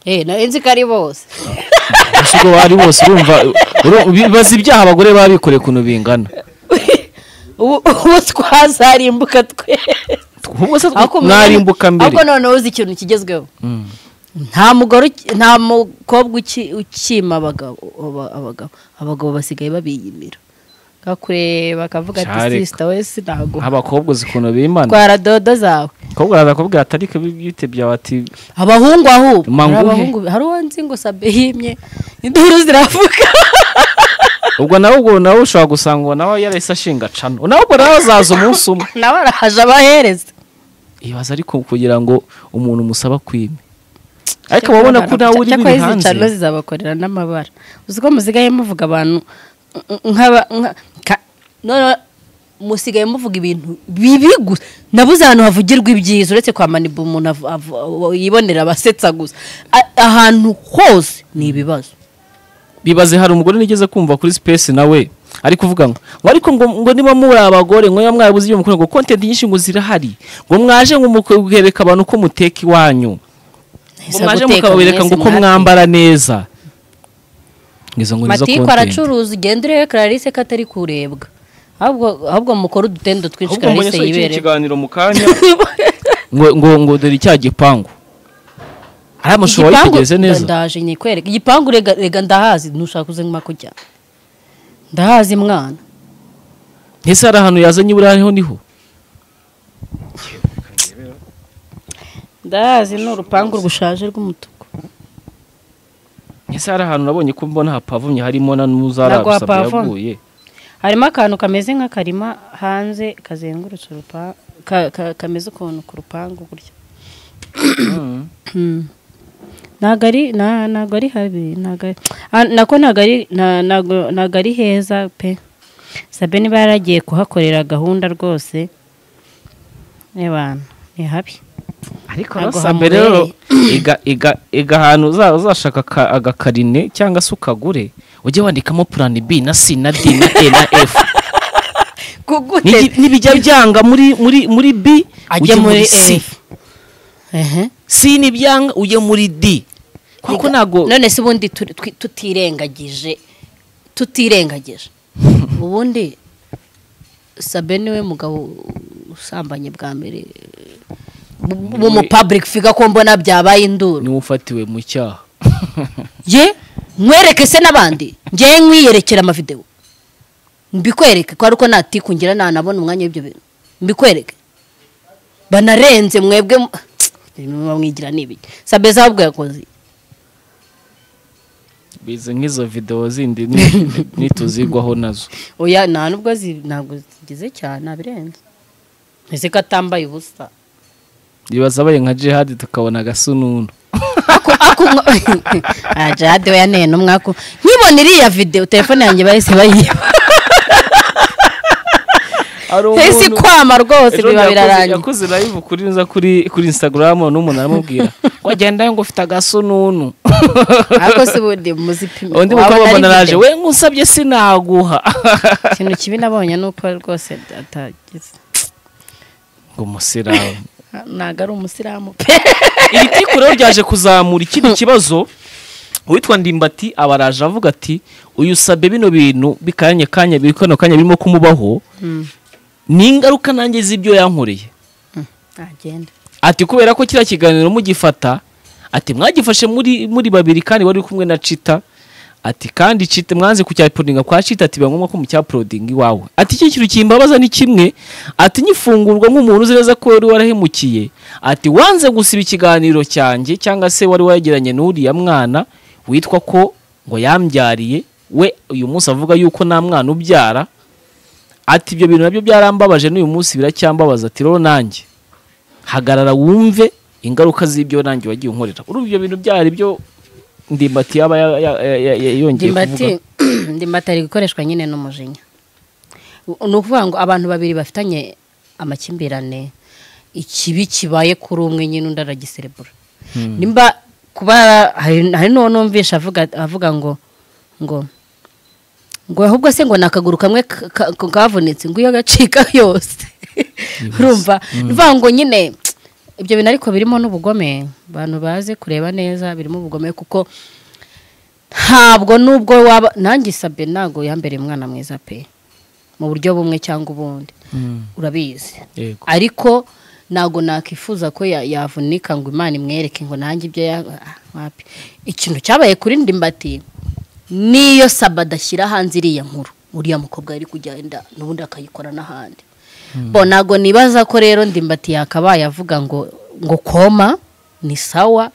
Speaker 1: eh nari nzi ko ari bose
Speaker 2: mbese ubwo bari bose urumva uru- bibaza ibyaha abagore baba bikoreye ukuntu bingana
Speaker 1: ubu ubu twazarimbuka twe
Speaker 2: ubwo se
Speaker 1: Ariko umugore-
Speaker 2: mwarimbuka mbere
Speaker 1: ahubwo noneho uzi ikintu kigezweho
Speaker 2: Mm.
Speaker 1: nta mugore uki- nta mukobwa uki- ukima abagabo aba- abagabo abagabo basigaye babiyimira gakureba bakavuga
Speaker 2: Cyareka.
Speaker 1: ati sisita we sinago
Speaker 2: abakobwa uzi ukuntu bimana
Speaker 1: twara dodo zawe
Speaker 2: abakobwa arakubwira ati ariko bitebya bati
Speaker 1: abahungu aho ubu.
Speaker 2: Ma
Speaker 1: hari
Speaker 2: nguhe.
Speaker 1: abahungu hari uwo nzi ngo sabe yimye induru ziravuga
Speaker 2: ubwo nawe ubwo nawe ushobora gusanga uwo nawe yarahise ashinga cano nawe ubwo nawe azaza umunsi umwe
Speaker 1: nawe arahaje abahereza
Speaker 2: ibaza ariko kugira ngo umuntu umusaba kwime ariko wabona ko nawe uri
Speaker 1: Cyakora
Speaker 2: biri
Speaker 1: izi
Speaker 2: hanze
Speaker 1: cano zizabakorera n'amabara uzi ko musigaye muvuga abantu nk'aba nka- ka- none musigaye muvuga ibintu bibi gusa nabuze ahantu havugirwa ibyiza uretse kwa manibu umuntu avu- avu- yibonera abasetsa gusa A- ahantu hose ni ibibazo
Speaker 2: bibaze hari umugore nigeze kumva kuri space nawe ari kuvuga ngo ngo ariko ngo, ngo niba muri abagore ngo niba mwabuze ibyo mukora ngo content nyinshi ngo zirahari ngo mwaje ngo mukereka abantu ko muteka iwanyu ngo
Speaker 1: Nahise
Speaker 2: mwaje
Speaker 1: guteka
Speaker 2: mukabereka ngo
Speaker 1: mwese
Speaker 2: uko
Speaker 1: mwatetse.
Speaker 2: mwambara neza ngizo ngo nizo
Speaker 1: matiko
Speaker 2: content
Speaker 1: aracuruza ugenda urebe clarisse ko atari kurebwa ahubwo ahubwo mukore udutendo twinshi
Speaker 2: ahubwo mbonye
Speaker 1: clarisse
Speaker 2: asohoye ikindi
Speaker 1: yibere
Speaker 2: kiganiro mu kanya ngo ngo ngo dore icya gipangu ari amashusho wayitegereze neza
Speaker 1: ndaje nyikwereka igipangu rega rega ndahazi ntushaka kuze nkuma kujya ndahazi mwana
Speaker 2: ese hari ahantu yazanye buriya ariho niho
Speaker 1: ndahazi ni urupangu rwushaje rw'umutuku
Speaker 2: ese hari ahantu nabonye ko mbona hapavumye harimo na
Speaker 1: Ntabwo
Speaker 2: n'uzarabusabye
Speaker 1: hapavomye.
Speaker 2: yaguye
Speaker 1: harimo akantu kameze nk'akarima hanze kazengurutse urupangu kameze ukuntu ku rupangu gutya ntabwo ari nta- ntabwo ari habi ntabwo ari- Ah, nako ntabwo ari nta- ntabwo- ntabwo ari heza pe sabe niba yaragiye kuhakorera gahunda rwose n'abantu ni habi
Speaker 2: ariko
Speaker 1: Ntabwo
Speaker 2: sabe rero iga iga iga ahantu uza- uzashaka aka- agakarine cyangwa se ukagure ujye wandikamo plan b na c na d na e na f N'igi-
Speaker 1: kugute
Speaker 2: n'ibijya byanga muri muri muri b
Speaker 1: ajye
Speaker 2: ujye
Speaker 1: muri
Speaker 2: c
Speaker 1: ehe
Speaker 2: c ni byanga ujye muri d kuko
Speaker 1: Ega-
Speaker 2: ntabwo
Speaker 1: none se ubundi tu- twi- tutirengagije tutirengagije ubundi sabe niwe mugabo usambanye bwa mbere bu mu public figure ko mbona byabaye induru
Speaker 2: niwe ufatiwe mu cyaha
Speaker 1: ye nkwereke se n'abandi ngewe nkwiyerekera amavidewo mbikwereke ko ari uko natikungira nanabona umwanya w'ibyo bintu mbikwereke banarenze mwebwe mu- muba mwigira n'ibiki sabe zabwo yakoze
Speaker 2: bize nk'izo videwo zindi ni- nituzigwaho nazo
Speaker 1: oya nta nubwo zi- ntabwo zigize cyane abirenze ese ko atambaye ubusa
Speaker 2: niba zabaye nka jihadi tukabona agasununu
Speaker 1: ajade we yaneye n'umwaku nkibona iriya videwo telefone yanjye bahise bayiba
Speaker 2: hari
Speaker 1: ese kwama rwose biba birarangiye
Speaker 2: yakoze live kuri nza kuri kuri instagram n'umuntu aramubwira wagenda ngo ufite agasununu
Speaker 1: ariko se ubundi muzipime
Speaker 2: undi
Speaker 1: Wabona
Speaker 2: mukobwa
Speaker 1: ari
Speaker 2: mbona araje
Speaker 1: video.
Speaker 2: we ngusabye sinaguha
Speaker 1: ikintu kibi nabonye ni uko rwose atagize
Speaker 2: ngo umusiramu
Speaker 1: ntabwo ari umusilamu pe
Speaker 2: iri tiko rero ryaje kuzamura ikindi kibazo uwitwa ndimbati aba araje avuga ati uyu sabe bino bintu bikanya kanya biri kano kanya birimo kumubaho ni ingaruka nanjye z'ibyo yankoreye
Speaker 1: ntagenda
Speaker 2: ati kubera ko kiriya kiganiro mugifata ati mwagifashe muri muri babiri kandi wari uri kumwe na cita ati kandi cita mwanze kucyaprodinga kwa cita ati biba ngombwa ko mucyaporodinga iwawe ati iki kintu kimbabaza ni kimwe ati nyifungurwa nk'umuntu uzi neza ko wari warahemukiye ati wanze gusiba ikiganiro cyanjye cyangwa se wari wegeranye n'uriya mwana witwa ko ngo yambyariye we uyu munsi avuga yuko nta mwana ubyara ati ibyo bintu nabyo byarambabaje n'uyu munsi biracyambabaza ati rero nanjye hagarara wumve ingaruka z'ibyo nanjye wagiye unkorera urumva ibyo bintu byari byo ndimbati yaba ya- ya- ya- ya- ya- yongeye kuvuga
Speaker 1: ndimbati ndimbati ari gukoreshwa nyine n'umujinya ni ukuvuga ngo abantu babiri bafitanye amakimbirane ikibi kibaye kuri umwe nyine undi aragiserebura nimba kuba hari hari n'uwo numvisha avuga avuga ngo ngo ngo ahubwo se ngo ni akaguru kamwe ka- ka- kavunitse ngo iyo agacika yose urumva ni ukuvuga ngo nyine ibyo bintu ariko birimo n'ubugome abantu baze kureba neza birimo ubugome kuko ntabwo nubwo waba nanjye isabye ntabwo yambereye umwana mwiza pe mu buryo bumwe cyangwa ubundi urabizi
Speaker 2: yego
Speaker 1: ariko ntabwo nakwifuza ko ya- yavunika ngo imana imwereke ngo nanjye ibyo ya- ah, wapi ikintu cyabaye kuri ndimbati niyo saba adashyira hanze iriya nkuru uriya mukobwa yari kugenda n'ubundi akayikora n'ahandi bo ntabwo nibaza ko rero ndimbati yakabaye avuga ngo ngo koma ni sawa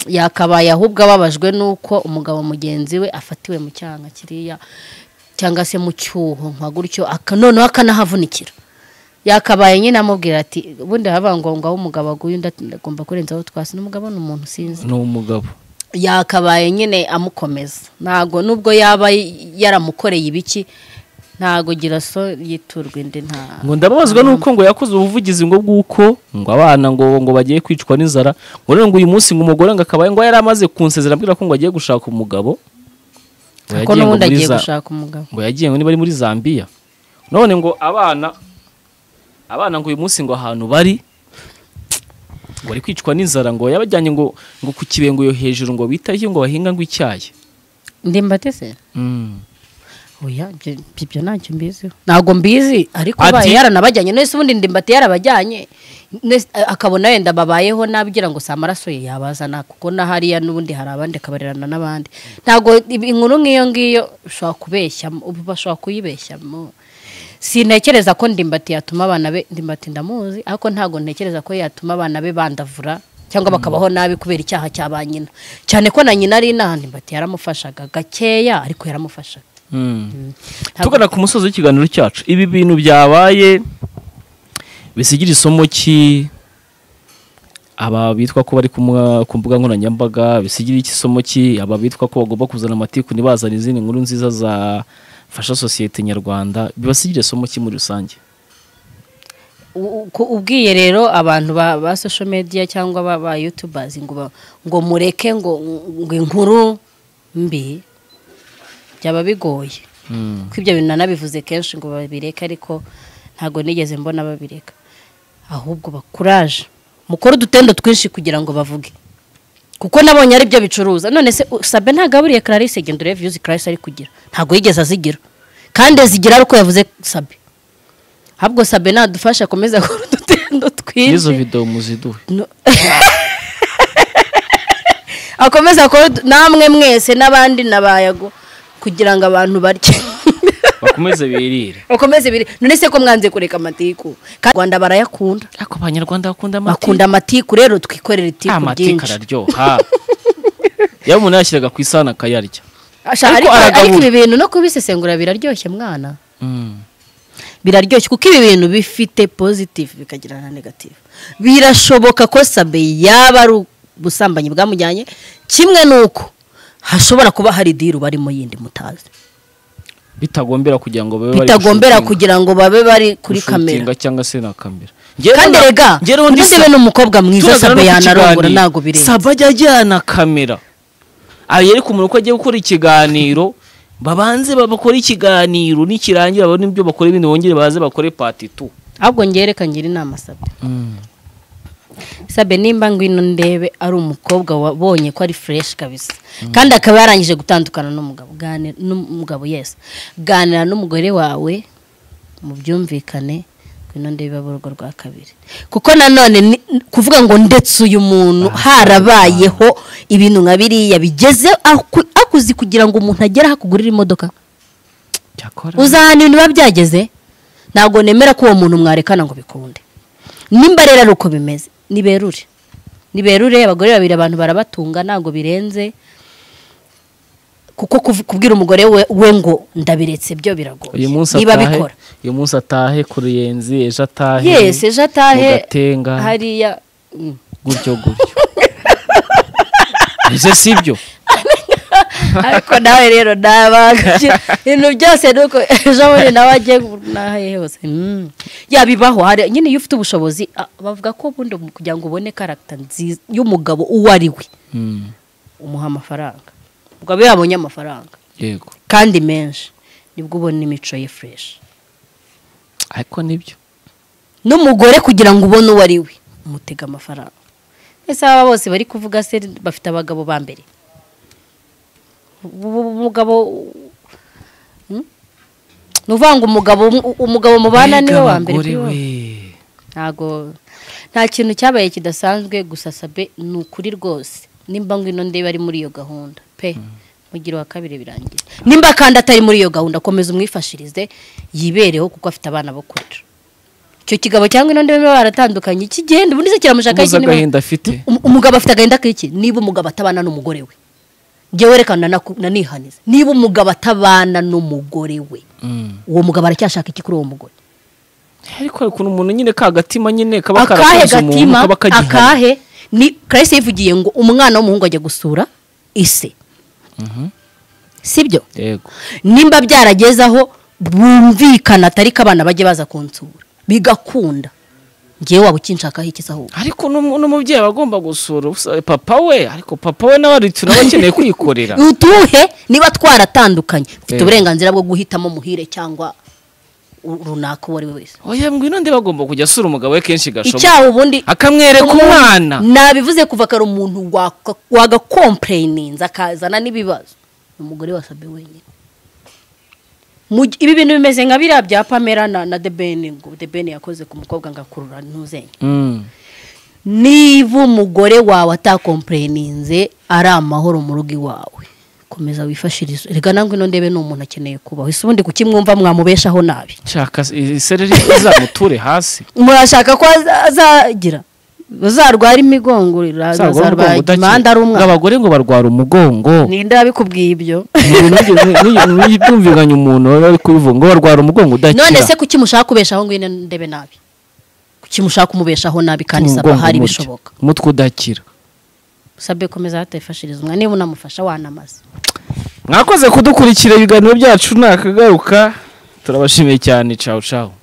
Speaker 1: yakabaye ahubwo ababajwe n'uko umugabo mugenzi we afatiwe mu cyanga kiriya cyangwa se mu cyuho nka gutyo aka- noneho akanahavunikira yakabaye nyine amubwira ati ubundi haba ngo ngaho umugabo aguye undi ati ndagomba kurenzaho twasi n'umugabo ni umuntu sinzi
Speaker 2: ni umugabo
Speaker 1: yakabaye nyine amukomeza ntabwo nubwo yaba yaramukoreye ibiki ntabwo giraso yiturwa indi nta
Speaker 2: ngo ndababazwa nuko ngo yakoze ubuvugizi ngo bw'uko ngo abana ngo ngo bagiye kwicwa n'inzara ngo none ngo uyu munsi ngo umugore ngo akabaye ngo yari amaze kunsezera ambwira ko ngo agiye gushaka umugabo ngo
Speaker 1: ko
Speaker 2: yagiye ngo
Speaker 1: n'ubundi
Speaker 2: muri
Speaker 1: agiye
Speaker 2: za-
Speaker 1: gushaka umugabo
Speaker 2: ngo yagiye ngo niba ari muri zambia none ngo abana abana ngo uyu munsi ngo ahantu bari ngo bari kwicwa n'inzara ngo yabajyanye ngo ngo ku kibengo yo hejuru ngo bitaye ngo bahinga ngo icyayi
Speaker 1: ndimbatese
Speaker 2: Mm.
Speaker 1: oya ibyo- ibyo ntacyo mbiziho ntabwo mbizi ariko
Speaker 2: Ati-
Speaker 1: abaye yaranabajyanye nese ubundi ndimbati yarabajyanye Nese- akabona wenda babayeho nabi ugira ngo si amaraso ye yabazana kuko na hariya n'ubundi hari abandi akabarerana n'abandi ntabwo ibi- inkuru nk'iyo ngiyo ushobora kubeshyamo ubu bashobora kuyibeshyamo sintekereza ko ndimbati yatuma abana be ndimbati ndamuzi ariko ntabwo ntekereza ko yatuma abana be bandavura cyangwa bakabaho nabi kubera icyaha cya ba nyina cyane ko na nyina ari inaha ndimbati yaramufashaga gakeya ariko yaramufashaga
Speaker 2: Mm.
Speaker 1: Ntabwo-
Speaker 2: tugana ku musozi w'ikiganiro cyacu ibi bintu byabaye bisigira isomo ki aba bitwa ko bari kumwa- ku mbuga nkoranyambaga bisigira iki isomo ki aba bitwa ko bagomba kuzana amatiku ntibazane izindi nkuru nziza zafasha sosiyete nyarwanda bibasigira isomo ki muri rusange
Speaker 1: U- ku- ubwiye rero abantu ba, ba social media cyangwa ba, ba youtubers ngo, ba- ngo mureke ngo, ngo inkuru mbi byaba bigoye ko ibyo bintu nanabivuze kenshi ngo babireke ariko ntabwo nigeze mbona babireka ahubwo bakuraje mukore udutendo twinshi kugira ngo bavuge kuko nabonye ari byo bicuruza none se u- sabe ntagaburiye clarisse genda urebe views clarisse ari kugira ntabwo yigeze azigira kandi azigira ari uko yavuze sabe ahubwo sabe nadufasha akomeze akora udutendo twinshi
Speaker 2: n'izo videwo muziduhe
Speaker 1: No- akomeze akora udu- namwe mwese n'abandi nabayago kugira ngo abantu barye
Speaker 2: bakomeze birire
Speaker 1: bakomeze biri none se ko mwanze kureka amatiku kandi rwanda barayakunda
Speaker 2: ariko abanyarwanda bakunda
Speaker 1: bakunda amatiku rero twikorera
Speaker 2: Ah,
Speaker 1: itiku
Speaker 2: amatiku
Speaker 1: ryinshi
Speaker 2: araryoha iyo umuntu yashyiraga ku isahani akayarya
Speaker 1: Asha, ariko
Speaker 2: ariko
Speaker 1: ariko
Speaker 2: aragabura.
Speaker 1: ibi bintu no kubisesengura biraryoshye mwana biraryoshye kuko ibi bintu bifite positive bikagira na negative birashoboka ko sabe yaba ari ubusambanyi bwamujyanye kimwe n'uko hashobora kuba hari diru barimo yindi mutazi
Speaker 2: bitagombera kugira ngo babe bari
Speaker 1: bitagombera
Speaker 2: gushutinga.
Speaker 1: kugira ngo babe bari kuri
Speaker 2: Gushutinga
Speaker 1: kamera
Speaker 2: cyangwa se na kamera
Speaker 1: kandi rega ndebe n'umukobwa mwiza sabe yanarongora ntabwo birenze
Speaker 2: saba ajya ajyana kamera yereka umuntu ko agiye gukora ikiganiro babanze bakore ikiganiro nikirangira babone ibyo bakora ibindi bongere baze bakore pati tu
Speaker 1: ahubwo ngereka ngira inama sabe sabe nimba ngwino ndebe ari umukobwa wabonye ko ari fureshi kabisa kandi akaba yarangije gutandukana n'umugabo Gani- n'umugabo yesi ganira n'umugore wawe mu byumvikane ngwino ndebe ibahe urugo rwa kabiri kuko nanone ni- kuvuga ngo ndetse uyu muntu harabayeho ibintu nka biriya bigeze aku- akuzi kugira ngo umuntu agere aho akugurira imodoka uzahana ibintu biba byageze ntabwo nemera ko uwo muntu mwarekana ngo bikunde nimba rero ari uko bimeze niberure niberure abagore babiri abantu barabatunga ntabwo birenze kuko kuv- kubwira umugore we, we ngo ndabiretse byo biragoye
Speaker 2: uyu munsi
Speaker 1: niba
Speaker 2: atahe
Speaker 1: bikora
Speaker 2: uyu munsi atahe ku ruyenzi ejo atahe
Speaker 1: yesi ejo atahe
Speaker 2: mu Gatenga,
Speaker 1: hariya Mm.
Speaker 2: gutyo gutyo ibyo si byo
Speaker 1: ariko nawe rero nabaga ibintu byose ni uko ejo bundi nawe agiye n'ahaye hose Mm. ya bibaho hari nyine iyo ufite ubushobozi ah, bavuga ko ubundi mu- kugira ngo ubone karagita nziza y'umugabo uwo ari we
Speaker 2: Mm,
Speaker 1: umuha amafaranga ubwo abe yabonye amafaranga
Speaker 2: yego
Speaker 1: kandi menshi nibwo ubona imico ye fureshi
Speaker 2: ariko nibyo
Speaker 1: n'umugore kugira ngo ubone uwo ari we umutega amafaranga ese aba bose bari kuvuga se bafite abagabo ba mbere ubu umugabo Hmm? ni uvuga ngo umugabo umugabo mubana niwe wa mbere kuri wowe. ntago nta kintu cyabaye kidasanzwe gusa sabe ni ukuri rwose nimba ngwino ndebe ari muri iyo gahunda pe mugira wa kabiri birangiye nimba kandi atari muri iyo gahunda komeza umwifashirize yibereho kuko afite abana bo kurera icyo kigabo cyangwa ino ndebe baba baratandukanye kigenda ubundi se kiramushakaho
Speaker 2: ubuze
Speaker 1: iki niba-
Speaker 2: agahinda afite
Speaker 1: Um- umugabo afite agahinda k'iki niba umugabo atabana n'umugore we ngewe reka nanaku- nanihanize niba umugabo atabana n'umugore we
Speaker 2: Mm.
Speaker 1: uwo mugabo aracyashaka iki kuri uwo mugore
Speaker 2: ariko hari ukuntu umuntu nyine ka gatima nyine kaba
Speaker 1: akahe
Speaker 2: karakoze umuntu
Speaker 1: gatima
Speaker 2: kaba kagihari
Speaker 1: akahe ni karisi yivugiye ngo umwana w'umuhungu ajya gusura ise sibyo
Speaker 2: yego
Speaker 1: nimba byarageze aho bumvikana atari ko abana bajye baza kunsura bigakunda ngewe waba ukinshakaho iki se ahubwo
Speaker 2: ariko n'umu- n'umubyeyi aba agomba gusura usa- papa we ariko papa we nawe ari- tunaba akeneye kwikorera
Speaker 1: utuhe niba twaratandukanye ufite
Speaker 2: Eh.
Speaker 1: uburenganzira bwo guhitamo muhire cyangwa u- runaka uwo ari we wese
Speaker 2: oya ngwino ndeba agomba kujya asura umugabo we kenshi gashoboka
Speaker 1: icyaha ubundi
Speaker 2: akamwereka umwana
Speaker 1: nabivuze kuva kare umuntu waka- wagakompureyininze akazana n'ibibazo ni umugore wasabye wenyine Mu gi- ibi bintu bimeze nka biriya bya pamela na, na debeni ngo debeni yakoze ku mukobwa ngo akurura ntuzenya
Speaker 2: Mm.
Speaker 1: niba umugore wawe atakompureyininze ari amahoro mu rugo iwawe komeza wifashirize reka nangwe ino ndebe ni umuntu akeneye kubaho ese ubundi kuki mwumva mwamubeshaho nabi
Speaker 2: nshaka isereri izamuture hasi
Speaker 1: murashaka ko aza- azagira bazarwara imigongo
Speaker 2: Uzarwara
Speaker 1: bazarwara
Speaker 2: umugongo
Speaker 1: imihanda ari
Speaker 2: udakira. Ngo
Speaker 1: umwana
Speaker 2: abagore ngo barwara umugongo
Speaker 1: ninde yabikubwiye ibyo
Speaker 2: byumvikanye umuntu bari kubivuga ngo barwara umugongo udakira
Speaker 1: none se kuki mushaka kubeshaho ngwino ndebe nabi kuki kuki mushaka kumubeshaho nabi kandi saba hari bishoboka
Speaker 2: umutwe udakira
Speaker 1: sabe komeza hatayifashiriza umwana niba unamufasha wanamaze
Speaker 2: mwakoze kudukurikira ibiganiro byacu ntakagaruka turabashimiye cyane cawu cawu